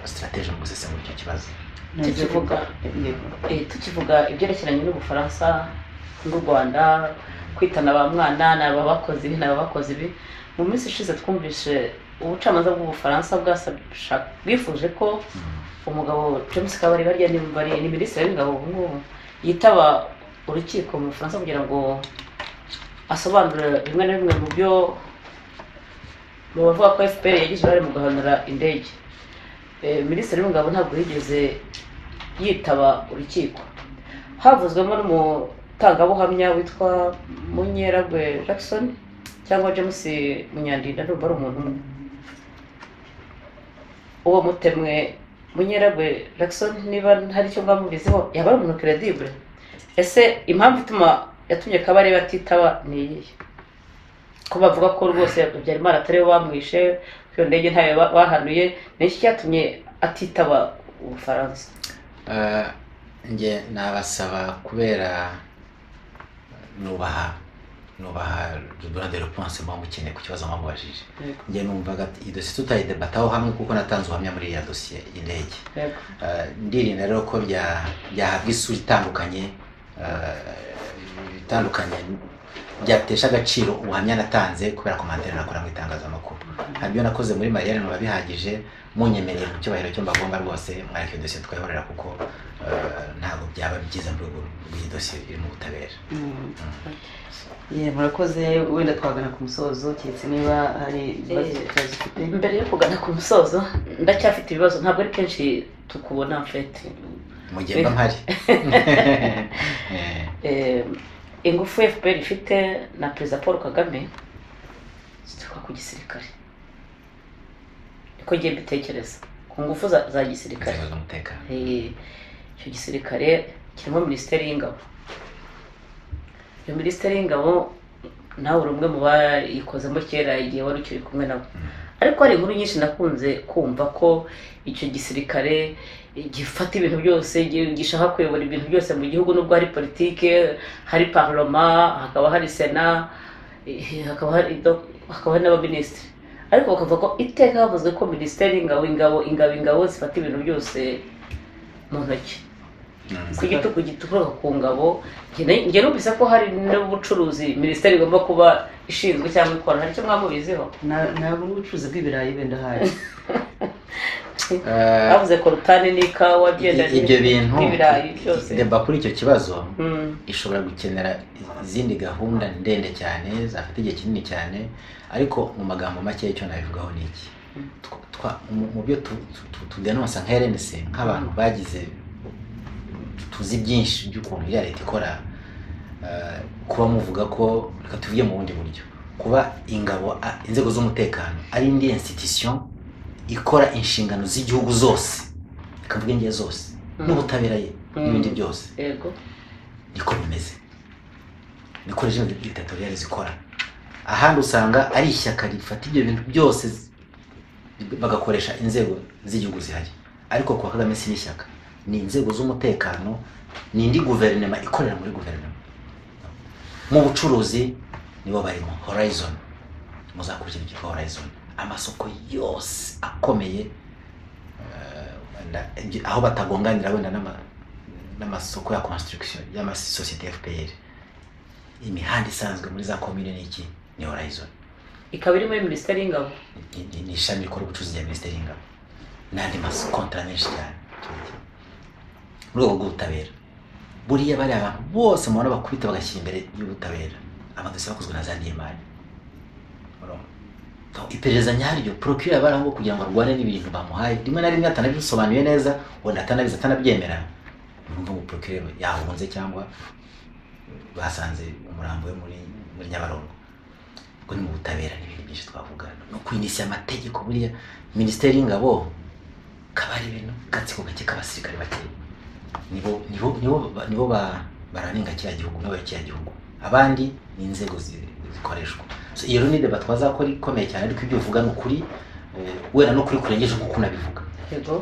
[SPEAKER 2] strategy mu gusesengura icyo kibazo
[SPEAKER 1] Ntabwo
[SPEAKER 3] tukivuga
[SPEAKER 1] yego.
[SPEAKER 3] eh, tukivuga ibyerekeranye n'ubufaransa n'u rwanda kwitana ba mwana ni aba bakoze ibi ni aba bakoze ibi mu mu minsi ishize twumvise ubucamanza bw'ubufaransa bwasha- bwifuje ko umugabo james kabari barya ni bari- ni minisitiri w'ingabo ubu ngubu yitaba urukiko mu bufaransa kugira ngo asobanure bimwe na bimwe mu byo mu bavuga ko fpr yagize uruhare mu guhanura indege Eh, minisitiri w'ingabo ntabwo yigeze yitaba urukiko havuzwemo n'umutangabuhamya witwa munyeragwe jackson cyangwa james munyandinda ndumva ari umuntu umwe uwo mutemwe munyeragwe jackson niba hari icyo mba mubiziho yaba ari umuntu credibure ese impamvu ituma yatumye kabarebe atitaba ni iyihe ko bavuga ko rwose habyarimana atari we bamwishe ko iyo ndege ntayo ba- bahanuye ni iki cyatumye atitaba ubufaransa
[SPEAKER 2] Eh, nge nabasaba kubera nubaha nubaha dura de reponse mba mukeneye ku kibazo mwamubajije
[SPEAKER 3] Yego.
[SPEAKER 2] nge numvaga iyi dosiye tutayidebataho hamwe kuko natanze ubuhamya muri iriya dosiye y'indege
[SPEAKER 3] Yego.
[SPEAKER 2] Eh, ndirinda rero ko bya- byahabwa isura itandukanye eh, itandukanye byatesha agaciro ubuhamya natanze kubera komantere nakora mu itangazamakuru hanyuma ibyo nakoze muri mariya biba bihagije munyemereye mu cyubahiro cyo mbagomba rwose mwareka iyo dosiye twayihorera kuko eh, ntabwo byaba byiza mu rwego rw'iyi dosiye iri mu butabera
[SPEAKER 1] Mm. Ye, murakoze wenda twagana ku musozo keretse niba hari ibibazo
[SPEAKER 3] Eh,
[SPEAKER 1] kibazo ufite
[SPEAKER 3] mbere yo kugana ku musozo ndacyafite ibibazo ntabwo ari kenshi tukubona mfete
[SPEAKER 2] mu gihe mba mpari Eh,
[SPEAKER 3] Eh, ingufu fpr ifite na perezida paul kagame zituruka ku gisirikare niko ngiye mbitekereza ku ngufu za, za gisirikare
[SPEAKER 2] inzego z'umutekano
[SPEAKER 3] Eh, icyo gisirikare kirimo minisiteri y'ingabo iyo minisiteri y'ingabo nawe uri umwe mu bayikozemo kera igihe wari ukiri kumwe nabo
[SPEAKER 2] Mm.
[SPEAKER 3] ariko hari inkuru nyinshi nakunze kumva ko icyo gisirikare gifata ibintu byose gi- gishaka kuyobora ibintu byose mu gihugu nubwo hari politike hari parloma hakaba hari sena eh, hakaba hari do- hakaba hari n'abaminisitiri ariko bakavuga ko iteka havuzwe ko minisiteri y'ingabo ingabo ingabo ingabo zifata ibintu byose mu ntoki
[SPEAKER 2] Mm.
[SPEAKER 3] ku gitugu gituruka ku ngabo njye na- njye numvise ko hari n'ubucuruzi minisiteri igomba kuba ishinzwe cyangwa ikora hari icyo mwamubiziho
[SPEAKER 1] Na- ntabwo ubucuruzi bw'ibirayi wenda hari
[SPEAKER 2] Eh,
[SPEAKER 3] bavuze korutani n'ikawa byenda
[SPEAKER 2] I- ibyo bintu
[SPEAKER 3] n'ibirayi byose
[SPEAKER 2] deba kuri icyo kibazo
[SPEAKER 3] Mm,
[SPEAKER 2] ishobora gukenera izindi gahunda ndende cyane zafata igihe kinini cyane ariko mu magambo make icyo nabivugaho ni iki
[SPEAKER 3] Mm.
[SPEAKER 2] Tw- twa- mu- mu byo tu- tu- tu- tudenonsa nka rnc nk'abantu bagize tuzi byinshi by'ukuntu iriya leta ikora eh, kuba muvuga ko reka tuvuge mu bundi buryo kuba ingabo a- inzego z'umutekano ari indi institution ikora inshingano z'igihugu zose reka mvuge ngiye zose
[SPEAKER 3] Mm.
[SPEAKER 2] n'ubutabera ye
[SPEAKER 3] Mm.
[SPEAKER 2] n'ibindi byose
[SPEAKER 3] yego
[SPEAKER 2] niko bimeze niko rejime dictatoriale zikora ahandi usanga ari ishyaka rifata ibyo bintu byose z- bagakoresha inzego z'igihugu zihari ariko kuwa kagame si n'ishyaka ni inzego z'umutekano ni indi guverinoma ikorera muri guverinoma mu bucuruzi nibo barimo horizon muzakurikira ibyitwa horizon amasoko yose akomeye eh, wenda ibyo- aho batagonganira wenda n'ama- n'amasoko ya construction y'amasosiyete ya fpr imihanda isanzwe muri za komine n'iki ni horizon
[SPEAKER 3] ikaba iri muri minisiteri y'ingabo
[SPEAKER 2] Ni- ni- ni ishami rikora ubucuruzi rya minisiteri y'ingabo n'andi makontara menshi cyane mu rwego rw'ubutabera buriya bariya abantu bose mubona bakubita bagashyira imbere y'ubutabera amadosiye bakozwe na za nimari Urumva? So, iperereza nyaryo procure yaba ari aho kugira ngo arwane n'ibintu bamuhaye rimwe na rimwe atanabisobanuye neza wenda atanabizi atanabyemera urumva ngo procure yahunze cyangwa basanze umurambo we muri muri nyabarongo ubwo ni mu butabera n'ibindi byinshi twavuga no kwinisiya amategeko buriya minisiteri y'ingabo kaba ari ibintu gatsiko gake k'abasirikare bake nibo nibo nibo ba- nibo ba- bararinga kiriya gihugu nibo bayoboye kiriya gihugu abandi ni inzego zi- zikoreshwa so iyo rero ni deba twazakora ikomeye cyane ariko ibyo uvuga ni ukuri eh, wenda no kuri kurengeje nk'uko unabivuga
[SPEAKER 3] yego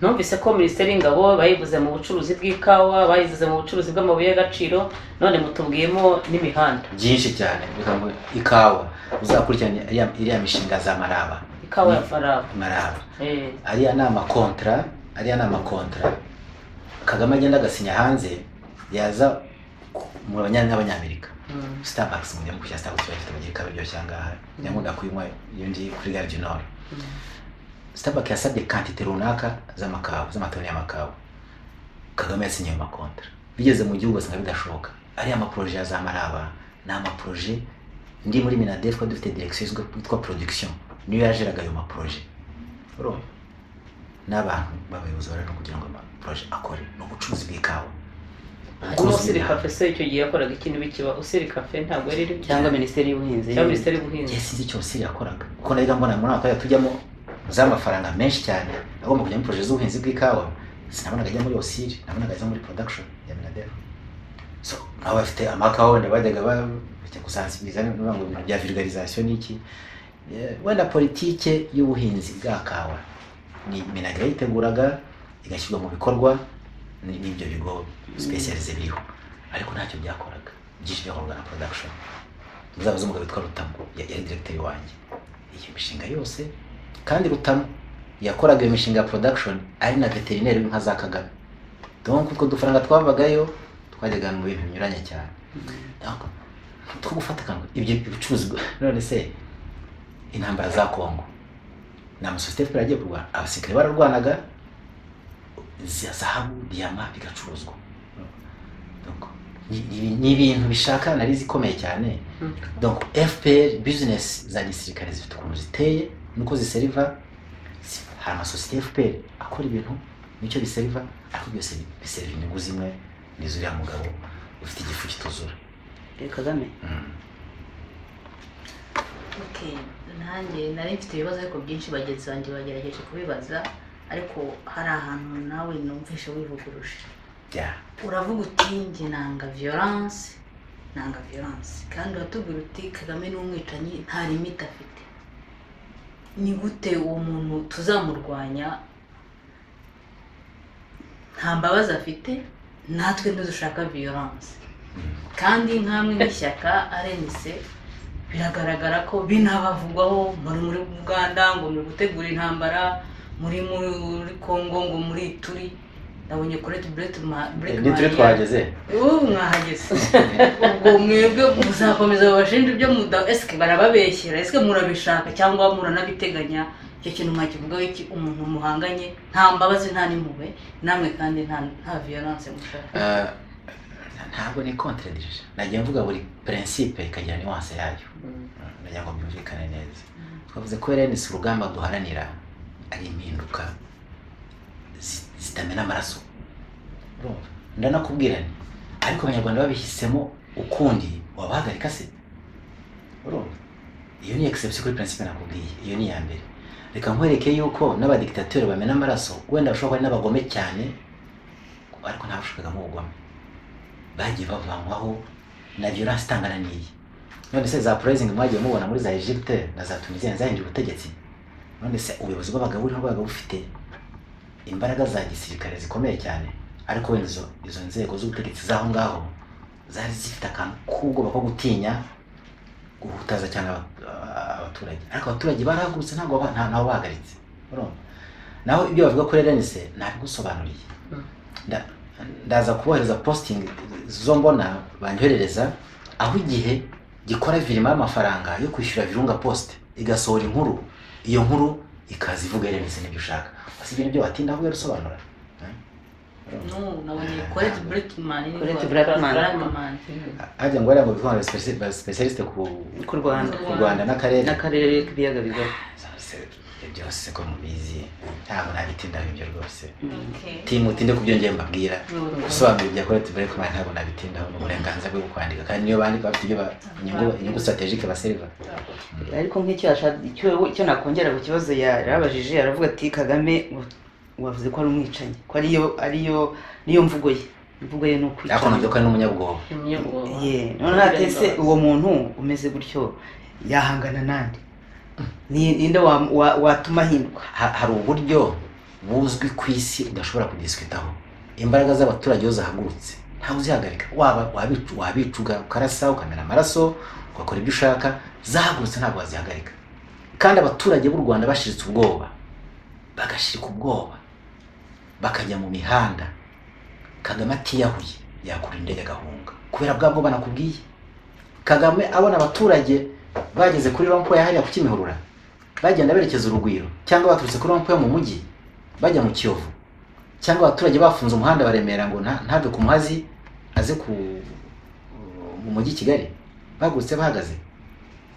[SPEAKER 3] numvise ko minisiteri y'ingabo bayivuze mu bucuruzi bw'ikawa bayivuze mu bucuruzi bw'amabuye y'agaciro none mutubwiyemo n'imihanda
[SPEAKER 2] byinshi cyane reka ngo ikawa uzakurikirana iriya iriya mishinga za maraba
[SPEAKER 3] ikawa ya faraba
[SPEAKER 2] maraba
[SPEAKER 3] Eh,
[SPEAKER 2] ariya ni amakontara ariya ni amakontara kagame agenda agasinya hanze yaza ku- mu banya- n'abanyamerika starbucks mu gihugu cya starbucks bayifite mu gihe ikaba iryoshye ahangaha nyakunda kuyinywa iyo ndi kuri gare du nord starbucks yasabye kantite runaka z'amakawa z'amatoni y'amakawa kagame yasinyiye ayo makontara bigeze mu gihugu basanga bidashoboka ariya maporoje ya za maraba ni amaporoje ndi muri minade twari dufite direction izwi yitwa production niyo yajeraga ayo maporoje urumva n'abantu b'abayobozi barano kugira ngo amaporoje akore ni ubucuruzi bw'ikawa
[SPEAKER 3] harimo usiri kafe se icyo gihe yakoraga ikintu bikiba usiri kafe ntabwo yari iri
[SPEAKER 1] cyangwa minisiteri y'ubuhinzi
[SPEAKER 3] cyangwa minisiteri y'ubuhinzi
[SPEAKER 2] igihe sinzi icyo Misiri yakoraga kuko nabiga mbona muri aka tujyamo z'amafaranga menshi cyane agomba kujya muri poroje z'ubuhinzi bw'ikawa sinabonaga ajya muri osiri nabonaga ajya muri production ya minadef so nabo bafite amakawa wenda bajyaga ba- bajya gusansibiliza niba ngo ibintu bya vulgarisation n'iki Eh, wenda politike y'ubuhinzi bwa kawa ni minagre yayiteguraga igashyirwa mu bikorwa ni- n'ibyo bigo specialize biriho ariko ntacyo byakoraga byinshi byakorwaga na production muzaba z'umugabo witwa Rutamu ya- yari directeur wanjye iyo mishinga yose kandi Rutamu yakoraga iyo mishinga ya production ari na veterineri w'inka za Kagame donc utwo dufaranga twavagayo twajyaga mu bintu binyuranye cyane Donc, two gufata akantu ibyo bicuruzi none se intambara za Congo ni amasosiyete FPR agiye kurwana abasirikare bararwanaga za zahabu diyama bigacuruzwa Donc, ni- ni- ni ibintu bishaka analize ikomeye cyane
[SPEAKER 3] Mm.
[SPEAKER 2] donc fpr business za gisirikare zifite ukuntu ziteye nuko ziseriva si- hari amasosiyete fpr akora ibintu nicyo biseriva ariko byose bi- biseriva inyungu zimwe ni zuriya mugabo ufite igifu kituzura
[SPEAKER 1] Eh, kagame
[SPEAKER 2] Mm.
[SPEAKER 4] Okay, nanjye nari mfite ibibazo ariko byinshi bagenzi banjye bagerageje kubibaza ariko hari ahantu nawe numvishe wivuguruje
[SPEAKER 2] Yeah.
[SPEAKER 4] uravuga uti njye nanga violence nanga violence kandi uratubwira uti kagame ni umwicanyi nta limite afite ni gute uwo muntu tuzamurwanya nta mbabazi afite natwe ntidushaka violence kandi nk'amwe n'ishyaka arenise biragaragara ko binabavugwaho muri muri uganda ngo muri gutegura intambara muri muri kongo ngo muri turi ndabonye kureti bureti
[SPEAKER 2] ni turi twahageze
[SPEAKER 4] ubu mwahageze ubwo mwebwe muzakomeza babashinja ibyo muda esike barababeshyera esike murabishaka cyangwa muranabiteganya icyo kintu mwakivugaho iki umuntu muhanganye nta mbabazi nta n'impuhwe namwe kandi nta nta violence mushaka
[SPEAKER 2] Eh, ntabwo ni contradiction nagiye mvuga buri principe ikagira nuance yayo
[SPEAKER 3] Mm.
[SPEAKER 2] nagira ngo byumvikane neza twavuze ko erenisi urugamba duharanira ari impinduka zi- zitamena amaraso urumva ndanakubwira nti ariko abanyarwanda babihisemo ukundi wabahagarika se urumva iyo ni exception kuri principe nakubwiye iyo ni iya mbere reka nkwereke yuko n'abadikitateri bamena amaraso wenda bashobora kuba ari n'abagome cyane ariko ntabashakagamo ubugome bagiye bavanywaho na violence itangana n'iyi none se za purayizingi mwagiye mubona muri za egypte na za tunisiya zahinduye ubutegetsi none se ubuyobozi bw'abagabo buriho bwabaga bufite imbaraga za gisirikare zikomeye cyane ariko wenda izo, izo nzego z'ubutegetsi z'aho ngaho zari zifite akantu k'ubwoba ko gutinya guhutaza cyane aba- aba- abaturage ariko abaturage barahagurutse ntabwo baba- nta- ntawe bahagaritse urumva naho ibyo bavuga kuri erenise ntabigusobanuriye
[SPEAKER 3] Mm.
[SPEAKER 2] Nda- ndaza kubohereza posting zo mbona banyoherereza aho igihe gikora virima y'amafaranga yo kwishyura virunga post igasohora inkuru iyo nkuru ikaza ivuga yeremezo n'ibyo ushaka gusa ibyo nibyo watinda ahubwo irasobanura
[SPEAKER 4] no nabonye kureti bureti mani
[SPEAKER 1] Colette Brackman.
[SPEAKER 2] hajya ngo bariya ngo bivuga ngo speci- ba- specialiste ku
[SPEAKER 1] ku rwanda
[SPEAKER 2] ku rwanda n'akarere
[SPEAKER 1] n'akarere k'ibiyaga bigari
[SPEAKER 2] Zose, ibyo byose ko mubizi ntabwo nabitindaho ibyo rwose
[SPEAKER 1] Mm.
[SPEAKER 2] timutinde ku byo njye mbabwira gusobanura ibya koreti bureke mani ntabwo nabitindaho ni uburenganzira bwo kwandika kandi niyo bandika bafite ibyo ba- inyungu inyungu strategike baseriva
[SPEAKER 1] ariko nk'icyo yasha- icyo icyo nakongera ku kibazo yarabajije aravuga ati kagame wa- wavuze ko ari umwicanyi ko ariyo ariyo niyo mvugo ye imvugo ye ni
[SPEAKER 2] ariko nabyo
[SPEAKER 1] ukwica
[SPEAKER 2] ko ari n'umunyabwoba
[SPEAKER 1] Yeah, noneho atese uwo muntu umeze gutyo yahangana nande Ni- ninde wa- wa- watuma ahindwa
[SPEAKER 2] ha- hari uburyo buzwi ku isi udashobora kudisikitaho imbaraga z'abaturage iyo zahagurutse ntawe uzihagarika waba wabicu- wabicuga ukarasa ukamena amaraso ugakora ibyo ushaka zahagurutse ntabwo wazihagarika kandi abaturage b'u rwanda bashiritse ubwoba bagashirika ubwoba bakajya mu mihanda kagame atiyahuye yakura indege agahunga kubera bwa bwoba nakubwiye kagame abona abaturage bageze kuri rompo ya hariya ku kimihurura bagenda berekeza urugwiro cyangwa baturutse kuri rompo yo mu mujyi bajya mu kiyovu cyangwa abaturage bafunze umuhanda baremera ngo nta- ntave ku muhazi aze ku mu mujyi i kigali bagutse bahagaze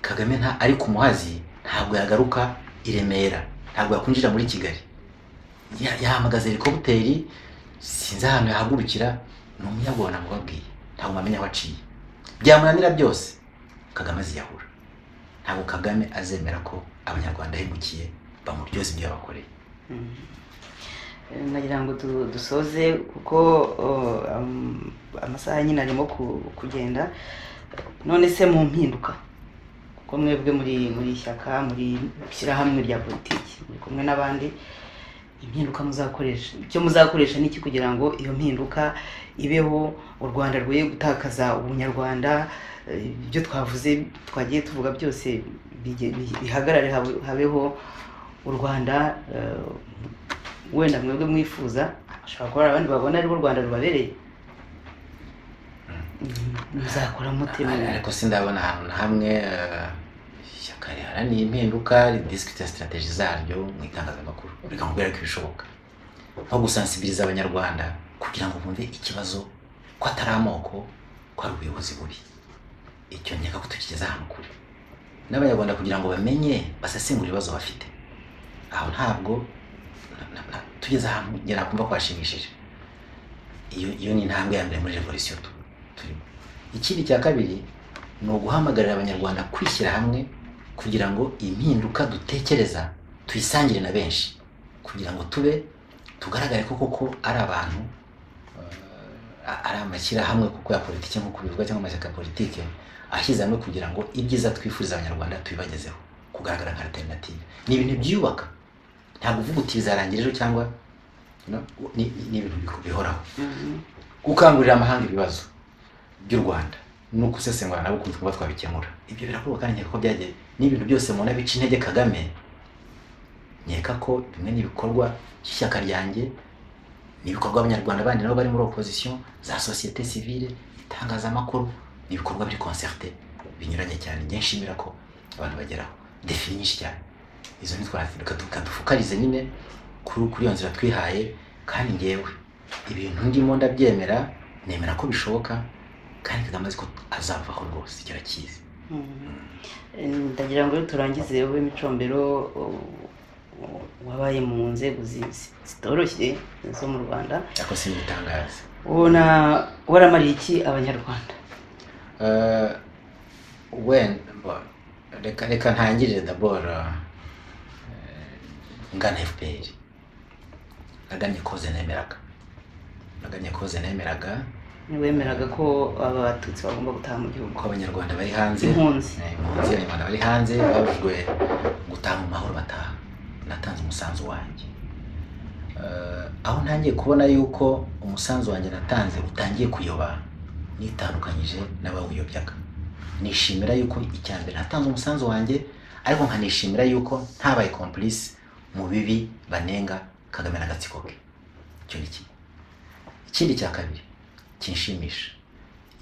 [SPEAKER 2] kagame nta ari ku muhazi ntabwo yagaruka i remera ntabwo yakwinjira muri kigali Ya- yahamagaza helikoputeri sinzi ahantu yahagurukira ni umuyaga wa namubabwiye ntabwo mwamenya aho aciye byamunanira byose kagame aziyahura ntabwo kagame azemera ko abanyarwanda ahemukiye bamuryoza ibyo yabakoreye
[SPEAKER 1] Mm. Eh, nagira ngo du- dusoze kuko uh, am- amasaha nyine arimo ku- kugenda none se mu mpinduka kuko mwebwe muri muri ishyaka muri ishyirahamwe rya politiki muri kumwe n'abandi impinduka muzakoresha icyo muzakoresha ni iki kugira ngo iyo mpinduka ibeho u rwanda rwoye gutakaza ubunyarwanda eh, ibyo twavuze twagiye tuvuga byose bige- bi- bihagarare habe- habeho u rwanda eh, wenda mwebwe mwifuza ashobora kuba hari abandi babona aribo u rwanda rubabereye muzakora mute mu-
[SPEAKER 2] ariko sindabona ahantu na hamwe eh, ishyaka riharanira impinduka ridisikita sitarateji zaryo mu itangazamakuru reka nkubwire ko ibishoboka nko gusansibiriza abanyarwanda kugira ngo bumve ikibazo ko atari amoko ko ari ubuyobozi bubi icyo nkeka ko tukigeze ahantu kure n'abanyarwanda kugira ngo bamenye basesengure ibibazo bafite aho ntabwo na- na- na- tugeze ahantu ngera kumva ko hashimishije iyo iyo ni intambwe ya mbere muri revolisiyo tu turimo ikindi cya kabiri ni uguhamagarira abanyarwanda kwishyira hamwe kugira ngo impinduka dutekereza tuyisangire na benshi kugira ngo tube tugaragare ko koko ari abantu eh, a- ari amashyirahamwe kuko ya politiki nk'uko bivugwa cyangwa amashyaka ya politiki ashyize hamwe kugira ngo ibyiza twifuriza abanyarwanda tubibagezeho kugaragara nka alternative ni ibintu byubaka ntabwo uvuga uti bizarangira ejo cyangwa you know, ni ni- ni ibintu bihoraho
[SPEAKER 1] Mhm.
[SPEAKER 2] gukangurira amahanga ibibazo by'u rwanda ni ukusesengura nabo ukuntu kuba twabikemura ibyo birakorwa kandi nkeka ko byagiye n'ibintu byose mubona bica intege kagame nkeka ko bimwe n'ibikorwa by'ishyaka ryanjye n'ibikorwa abanyarwanda bandi nabo bari muri opozisiyo za sosiyete sivile itangazamakuru n'ibikorwa biri konserte binyuranye cyane njye nshimira ko abantu bageraho defi nyinshi cyane izo ntitwareka dufukarize nyine kuri kuri iyo nzira twihaye kandi ngewe ibintu ndimo ndabyemera nemera ko bishoboka kandi kagame azi ko azavaho rwose icyo arakizi
[SPEAKER 1] Mhm. Eh, ndagira ngo rero turangize wowe micombero uh, wabaye mu nzego zi- zi- zitoroshye zo mu rwanda
[SPEAKER 2] ariko simbitangaza
[SPEAKER 1] ubona waramariye iki abanyarwanda
[SPEAKER 2] Eh, wenda bo- reka reka ntangirire daboro ngana fpr naganye koze nemeraga naganye koze nemeraga
[SPEAKER 1] wemeraga ko abatutsi bagomba gutaha mu gihugu
[SPEAKER 2] ko abanyarwanda bari hanze
[SPEAKER 1] impunzi
[SPEAKER 2] Eh, impunzi abanyarwanda bari hanze babujwe gutaha mu mahoro bataha natanze umusanzu wanjye Eh, aho ntangiye kubona yuko umusanzu wanjye natanze utangiye kuyoba nitandukanyije n'abawuyobyaga nishimira yuko icya mbere natanze umusanzu wanjye ariko nkanishimira yuko ntabaye komplice mu bibi banenga kagame n'agatsiko ke icyo ni kimwe ikindi cya kabiri kinshimisha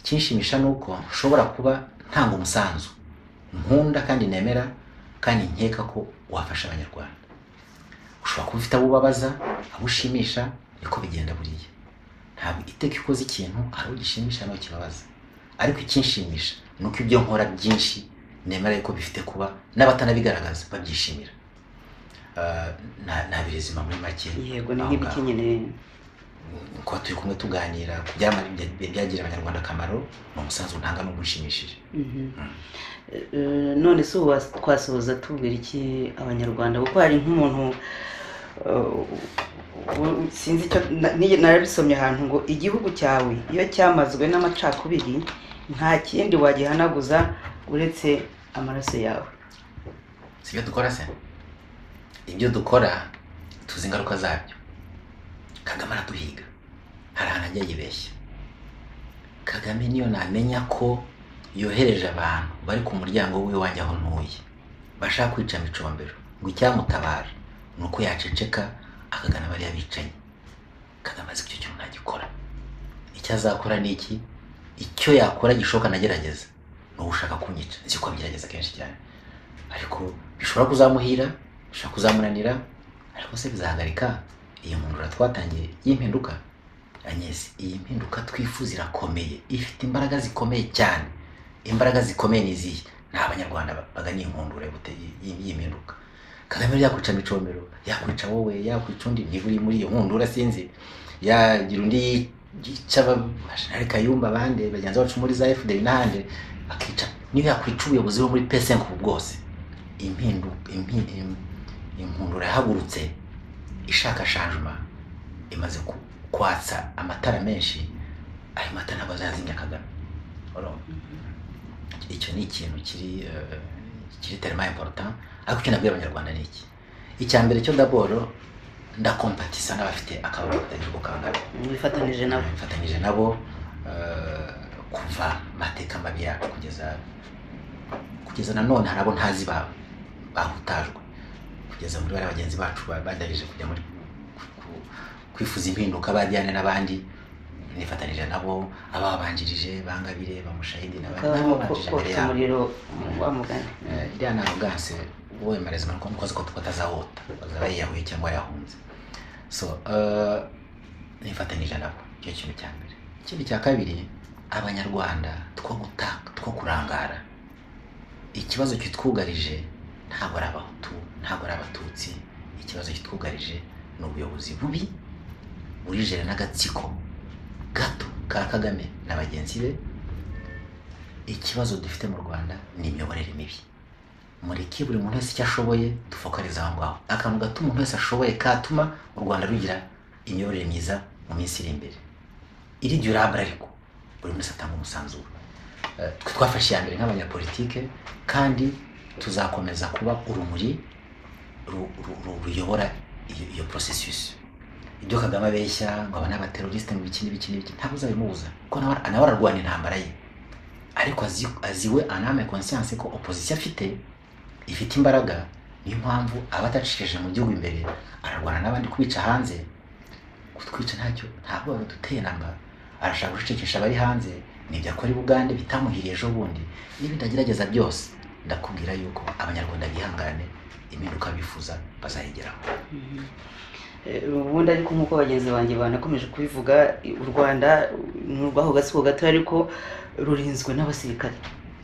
[SPEAKER 2] ikinshimisha ni uko nshobora kuba ntanga umusanzu nkunda kandi nemera kandi nkeka ko wafasha abanyarwanda ushobora kuba ufite abo ubabaza abo ushimisha niko bigenda buriya ntabwo iteka iyo ukoze ikintu hari ugishimisha n'uwo kibabaza ariko ikinshimisha ni uko ibyo nkora byinshi nemera yuko bifite kuba n'abatanabigaragaza babyishimira Eh, na- nta birezima muri make
[SPEAKER 1] yego ni
[SPEAKER 2] aho ngaho
[SPEAKER 1] nk'ibikinyene
[SPEAKER 2] kuba turi kumwe tuganira ku byamara byagirira abanyarwanda akamaro ni umusanzu ntanga n'ubwo unshimishije
[SPEAKER 1] Mhm. Eh, none se ubu was- twasohoza tubwira iki abanyarwanda kuko hari nk'umuntu eh, u- sinzi icyo na- ni- narabisomye ahantu ngo igihugu cyawe iyo cyamazwe n'amacakubiri nta kindi wagihanaguza uretse amaraso yawe
[SPEAKER 2] si ibyo dukora se ibyo dukora tuzi ingaruka zabyo kagame araduhiga hari ahantu ajya yibeshya kagame niyo namenya ko yohereje abantu bari ku muryango w'iwanjye aho ntuye bashaka kwica micombero ngo icyamutabara ni uko yaceceka akagana bariya bicanyi kagame azi ko icyo kintu ntagikora icyo azakora ni iki icyo yakora gishoboka nagerageza wowe ushaka kunyica nzi ko abigerageza kenshi cyane ariko bishobora kuzamuhira bishobora kuzamunanira ariko se bizahagarika iyo mpindura twatangiye y'impinduka anyesi iyi mpinduka twifuza irakomeye ifite imbaraga zikomeye cyane imbaraga zikomeye ni izihe ni abanyarwanda bagana iyi nkundura y'impinduka kagame rero yakwica micomero yakwica wowe yakwica undi niba uri muri iyo nkundura sinzi yagira undi yica abajenerali kayumba abandi bagenzi bacu muri za fda n'ahandi akica niba yakwica ubuyobozi bwo muri psnk ubu bwose impinduka inkundura yahagurutse ishaka shanjuma imaze ku kwatsa amatara menshi ayo matara ntabwo azazimya kagame urumva icyo ni ikintu kiri eh, kiri terima important ariko icyo nabwira abanyarwanda ni iki icya mbere cyo daboro ndakompatisa n'abafite akababaro katarije ku kangana
[SPEAKER 1] wifatanije nabo
[SPEAKER 2] mfatanyije nabo eh, kuva mateka mabi yacu kugeza kugeza nanone hari abo ntazi ba- bahutajwe kugeza muri bariya bagenzi bacu ba- badahije kujya muri ku- ku- kwifuza impinduka bajyane n'abandi nifatanije nabo ababanjirije bangabire bamushahidi n'abandi
[SPEAKER 1] kabamo
[SPEAKER 2] babanjirije imbere
[SPEAKER 1] kotsa
[SPEAKER 2] yabo
[SPEAKER 1] umuriro wa mugani
[SPEAKER 2] Eh, iriya ni arogance wemereza umuntu ko mukozi ko tuko atazawota azaba yiyahuye cyangwa yahunze so eh, nifatanije nabo icyo kintu cya mbere ikindi cya kabiri abanyarwanda two gutanga two kurangara ikibazo kitwugarije ntabwo ari abahutu ntabwo ari abatutsi ikibazo kitwugarije ni ubuyobozi bubi burijere n'agatsiko gato ka kagame na bagenzi be ikibazo dufite mu rwanda ni imiyoborere mibi mureke buri muntu wese icyo ashoboye dufokarize aho ngaho akantu gato umuntu wese ashoboye katuma u rwanda rugira imiyoborere myiza mu minsi iri imbere iri durable ariko buri wese atanga umusanzuro Eh, twe twafashe iya mbere nk'abanyapolitike kandi tuzakomeza kuba urumuri ru- ru- ru- ruyobora iyo, iyo processus ibyo kagame abeshya ngo aba ni abateroriste ngo ibiki n'ibiki n'ibiki ntabwo uzabimubuza kuko nawe nawe ararwana intambara ye ariko azi- aziwe aname conscience ko opposition afite ifite imbaraga niyo mpamvu aba atacishije mu gihugu imbere ararwana n'abandi kubica hanze kutwica ntacyo ntabwo baduteye namba arashaka gucecekesha abari hanze nibyo akora i bugande bitamuhiriye ejo bundi n'ibindi agerageza byose ndakubwira yuko abanyarwanda bihangane impinduka bifuza bazayigeraho
[SPEAKER 1] Eh, ubundi ariko nk'uko bagenzi banjye banakomeje kubivuga i- u rwanda ni urwaho gatsiko gato ariko rurinzwe n'abasirikare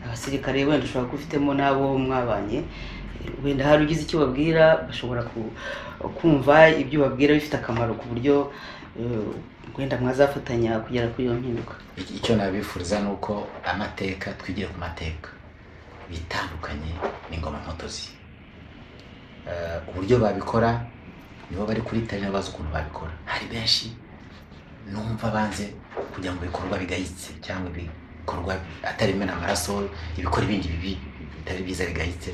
[SPEAKER 1] abasirikare wenda ushobora kuba ufitemo n'abo mwabanye Eh, wenda hari ugize icyo babwira bashobora ku- kumva ibyo babwira bifite akamaro ku buryo eh, wenda mwazafatanya kugera kuri iyo mpinduka
[SPEAKER 2] Iki- icyo nabifuriza ni uko amateka twigire ku mateka bitandukanye n'ingoma mpotozi Eh, uburyo babikora nibo bari kuri tari bazi ukuntu babikora hari benshi numva banze kujya mu bikorwa bigayitse cyangwa ibikorwa atari bimena amaraso ibikora ibindi bibi bitari byiza bigayitse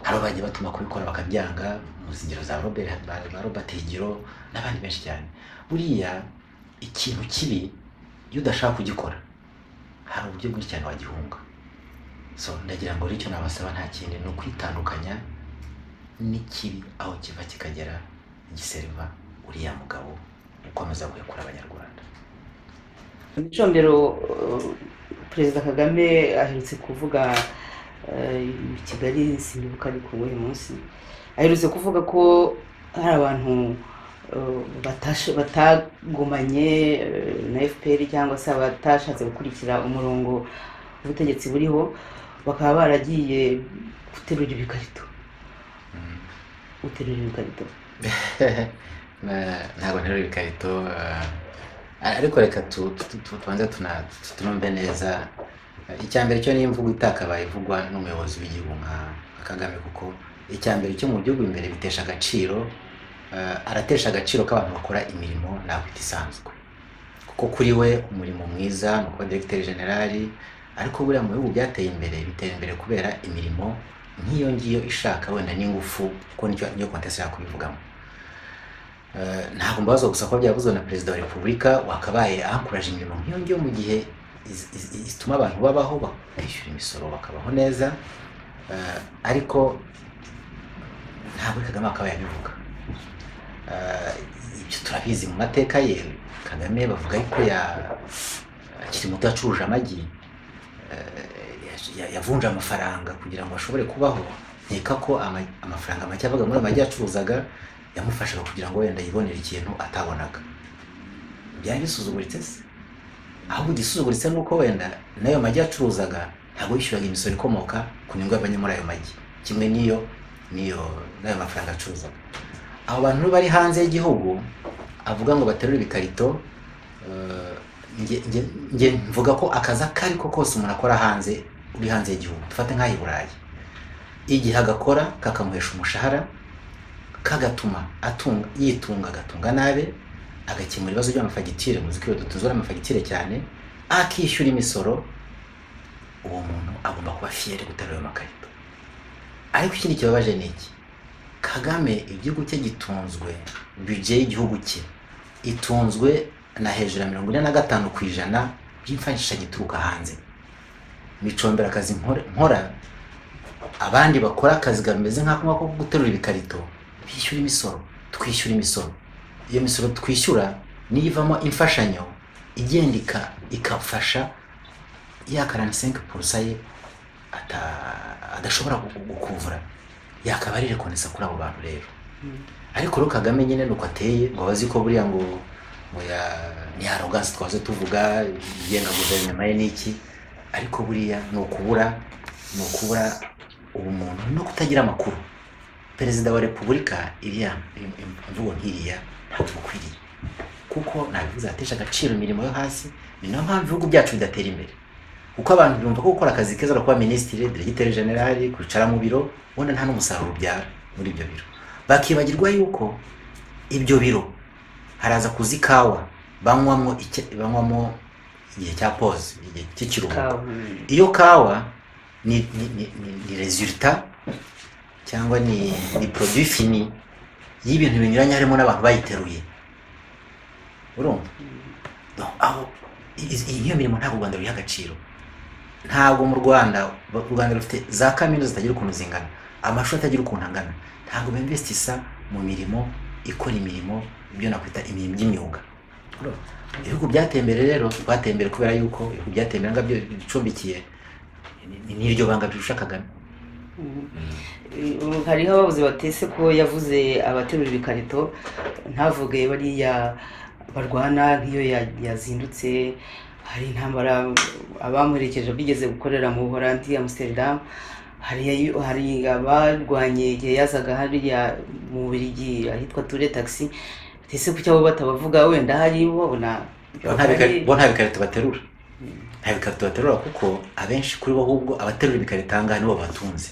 [SPEAKER 2] hari abo bagiye batuma kubikora bakabyanga mu zingero za robert ba robert higiro n'abandi benshi cyane buriya ikintu kibi iyo udashaka kugikora hari uburyo bwinshi cyane wagihunga so ndagira ngo rero icyo nabasaba nta kindi ni ukwitandukanya n'ikibi aho kiva kikagera giseriva uriya mugabo ukomeza guhekura abanyarwanda
[SPEAKER 1] mu icombero eh, perezida kagame aherutse kuvuga eh, i kigali sinibuka ari ku wuhe munsi aherutse kuvuga ko hari abantu eh, batashe- batagumanye eh, na fpr cyangwa se abatashatse gukurikira umurongo ubutegetsi buriho bakaba baragiye guterura ibikarito guterura ibikarito
[SPEAKER 2] Na- ntabwo nterura ibikarito eh, ariko reka tu- tu- tu- tubanze tuna- tu- tunumve neza Eh, icya mbere cyo ni imvugo itakabaye ivugwa n'umuyobozi w'igihugu nka nka kagame kuko icya mbere cyo mu gihugu imbere bitesha agaciro eh, aratesha agaciro k'abantu bakora imirimo nakwita isanzwe kuko kuri we umurimo mwiza ni ukuba directeur general ariko buriya mu bihugu byateye imbere bitera imbere kubera imirimo nk'iyo ngiyo ishaka wenda n'ingufu kuko nicyo niyo kontesi yakubivugamo Eh, ntabwo mbabaza gusa ko byavuzwe na perezida wa repubulika wakabaye ahakoraje imirimo nk'iyo ngiyo mu gihe iz- iz- iz- zituma abantu babaho bakishyura imisoro bakabaho neza Eh, ariko ntabwo kagame akaba yabivuga Eh, ibyo turabizi mu mateka ye kagame bavuga yuko ya akiri muto yacuruje amagi Eh, ya- yavunje amafaranga kugira ngo ashobore kubaho nkeka ko ama- amafaranga make abaga muri amagi yacuruzaga yamufashaga kugira ngo wenda yibonere ikintu atabonaga byari bisuzuguritse se ahubwo igisuzuguritse ni uko wenda n'ayo magi yacuruzaga ntabwo yishyuraga imisoro ikomoka ku nyungu yavanye muri ayo magi kimwe n'iyo n'iyo n'ayo mafaranga acuruzaga abo bantu bari hanze y'igihugu avuga ngo baterura ibikarito eh, nge- nge- nge mvuga ko akazi ako ari ko kose umuntu akora hanze uri hanze y'igihugu dufate nk'aho i burayi igihe agakora kakamuhesha umushahara kagatuma atunga yitunga agatunga nabi agakemura ibibazo by'amafagitire muzi ko iyo dutuzwa n'amafagitire cyane akishyura imisoro uwo muntu agomba kuba fiyeri guterura ayo makarito ariko ikindi kibabaje ni iki kagame igihugu cye gitunzwe bije y'igihugu cye itunzwe na hejuru ya mirongo ine na gatanu ku ijana by'imfashisha gituruka hanze micombera akazi nkora- nkora abandi bakora akazi kameze nk'ako ngako ko guterura ibikarito bishyura imisoro twishyura imisoro iyo misoro twishyura niyo ivamo imfashanyo igenda ika- ikafasha ya 45 purusa ye ata- adashobora gu- gukuvura yakaba ari rekonesa kuri abo bantu rero ariko rero kagame nyine nuko ateye ngo bazi ko buriya ngo ngo ya ni arogansi twaze tuvuga igenga guverinoma ye n'iki ariko buriya ni ukubura ni ukubura ubumuntu no kutagira amakuru perezida wa repubulika iriya im- im- imvugo nk'iriya ntabwo imukwiriye kuko nabivuze atesha agaciro imirimo yo hasi ni nayo mpamvu ibihugu byacu bidatera imbere kuko abantu bumva ko gukora akazi keza ari kuba minisitiri diregiteri generali kwicara mu biro ubona nta n'umusaruro ubyara muri ibyo biro bakibagirwa yuko ibyo biro haraza kuza ikawa banywamo icya- banywamo igihe cya pause igihe cy'ikiruhuko iyo kawa ni, ni, ni, ni, ni resulta cyangwa ni, ni produit fini y'ibintu binyuranye harimo n'abantu bayiteruye urumva Donc, aho i- i- iyo mirimo ntabwo u rwanda ruyiha agaciro ntabwo mu rwanda ba- u rwanda rufite za kaminuza zitagira ukuntu zingana amashuri atagira ukuntu angana ntabwo bemvestisa mu mirimo ikora imirimo ibyo nakwita imirimo y'imyuga Urumva? ibihugu byateye imbere rero twateye imbere kubera yuko ibihugu byateye imbere ngabyo bicumbikiye ni- n'iryo banga rirusha kagame
[SPEAKER 1] Ubu hariho ababuze batese ko yavuze abaterura ibikarito ntavuge bariya barwana nk'iyo ya- yazindutse hari intambara abamuherekeje bigeze gukorera mu buholandi amsterdam hari ayi- hari abarwanye igihe yazaga hariya mu birigi ahitwa ture taxi batese kuki abo batabavuga wenda hari babona
[SPEAKER 2] bo nta bikari- bo nta bikarito baterura nta bikarito baterura kuko abenshi kuri bo ahubwo abaterura ibikarito aha ngaha nibo batunze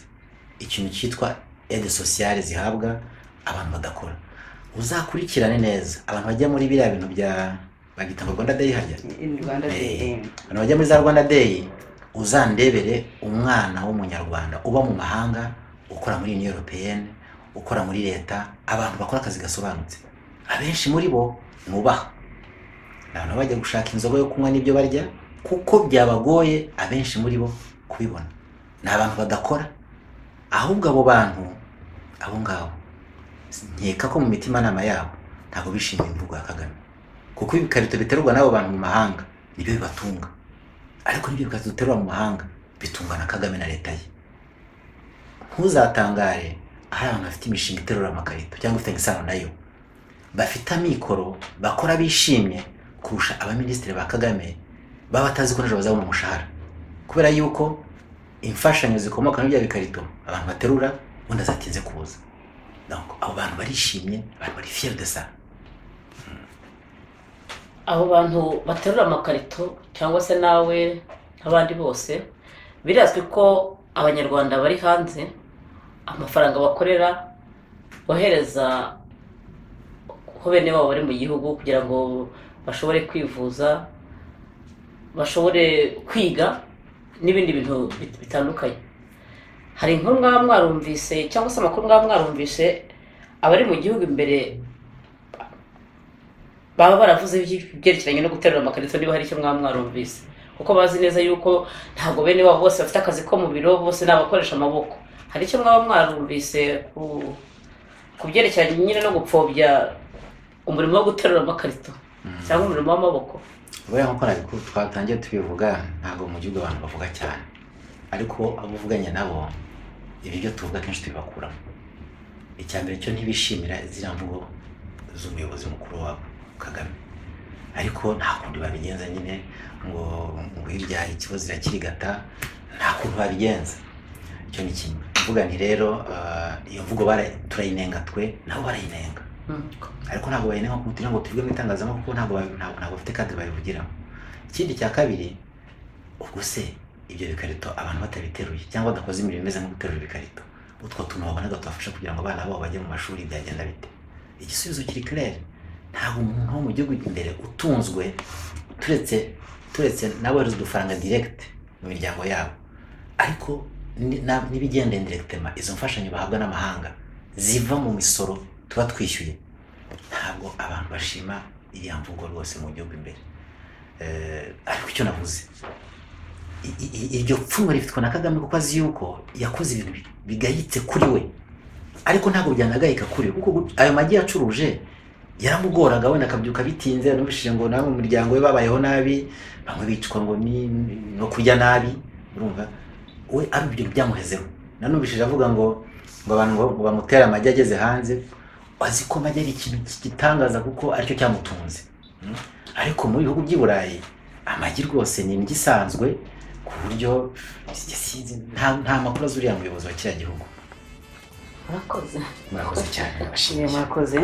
[SPEAKER 2] ikintu cyitwa ede sosiyale zihabwa abantu badakora uzakurikirane neza abantu bajya muri biriya bintu bya bagita ngo rwanda dayi harya
[SPEAKER 1] in rwanda
[SPEAKER 2] Eh.
[SPEAKER 1] day
[SPEAKER 2] abantu bajya muri za rwanda day uzandebere umwana w'umunyarwanda uba mu mahanga ukora muri union europeyenne ukora muri leta abantu bakora akazi gasobanutse abenshi muri bo nubaha ni abantu bajya gushaka inzoga yo kunywa n'ibyo barya kuko byabagoye abenshi muri bo kubibona ni abantu badakora ahubwo abo bantu abo ngabo nkeka ko mu mitimanama yabo ntabwo bishimiye imvugo ya kagame kuko ibikarito biterwa n'abo bantu mu mahanga nibyo bibatunga ariko nibyo bikarito duterura mu mahanga bitunga na kagame na leta ye ntuzatangare hari abantu bafite imishinga iterura amakarito cyangwa ifitanye isano nayo bafite amikoro bakora bishimye kurusha abaminisitiri ba kagame baba batazi ko nijoro bazabona umushahara kubera yuko imfashanyo zikomoka muri bya bikarito abantu baterura ubundi azatinze kuza Donc, abo bantu barishimye abantu bari fier de ça
[SPEAKER 3] abo bantu baterura amakarito cyangwa se nawe nk'abandi bose birazwi ko abanyarwanda bari hanze amafaranga bakorera bohereza ko bene babo bari mu gihugu kugira ngo bashobore kwivuza bashobore kwiga n'ibindi bintu bit- bitandukanye hari inkuru mwaba mwarumvise cyangwa se amakuru mwaba mwarumvise abari mu gihugu imbere baba baravuze ibyerekeranye no guterura amakarito niba hari icyo mwaba mwarumvise kuko bazi neza yuko ntabwo bene babo bose bafite akazi ko mu biro bose ni abakoresha amaboko hari icyo mwaba mwarumvise ku ku byerekeranye nyine no gupfobya umurimo wo guterura amakarito cyangwa umurimo w'amaboko
[SPEAKER 2] buriya nkuko nabikuru twatangiye tubivuga ntabwo mu gihugu abantu bavuga cyane ariko abo uvuganya nabo ibiryo tuvuga kenshi tubibakuramo icya mbere cyo ntibishimira ziriya mvugo z'umuyobozi mukuru wabo kagame ariko nta kundi babigenza nyine ngo ngo hirya hari ikibazo irakirigata nta kuntu babigenza icyo ni kimwe mvuga nti rero ah, iyo mvugo bara- turayinenga twe nabo barayinenga ariko ntabwo bayinenga ku kugira ngo tubwe mu itangazamakuru kuko ntabwo babi- ntabwo ntabwo bafite kandi babivugiramo ikindi cya kabiri ubwo se ibyo bikarito abantu batabiteruye cyangwa badakoze imirimo imeze nko guterura ibikarito utwo tuntu wabonaga tubafasha kugira ngo abana babo bajye mu mashuri byagenda bite igisubizo kiri kirere ntabwo umuntu wo mu gihugu imbere utunzwe turetse turetse nawe udufaranga direct mu miryango yabo ariko ni- na- n'ibigenda indirectement izo mfashanyo bahabwa n'amahanga ziva mu misoro tuba twishyuye ntabwo abantu bashima iriya mvugo rwose mu gihugu imbere Eh, ariko icyo navuze i- i- i- iryo pfunwe rifitwe na kagame kuko azi yuko yakoze ibintu bi- bigayitse kuri we ariko ntabwo byanagayika kuri we kuko gu- ayo magi yacuruje yaramugoraga wenda akabyuka bitinze yanumvishije ngo namwe mu miryango we babayeho nabi bamwe bicwa ngo ni no kurya nabi urumva we ari ibyo byamuhezeho nanumvishije avuga ngo ngo abantu ngo- ngo bamutere amagi ageze hanze azi ko amagi ari ikintu gitangaza kuko aricyo cyamutunze Mm. ariko mu bihugu by'i Burayi amagi rwose ni indyo isanzwe ku buryo sinzi nta nta makuru azi uriya muyobozi wa kiriya gihugu
[SPEAKER 3] murakoze
[SPEAKER 2] murakoze cyane
[SPEAKER 1] mwakoze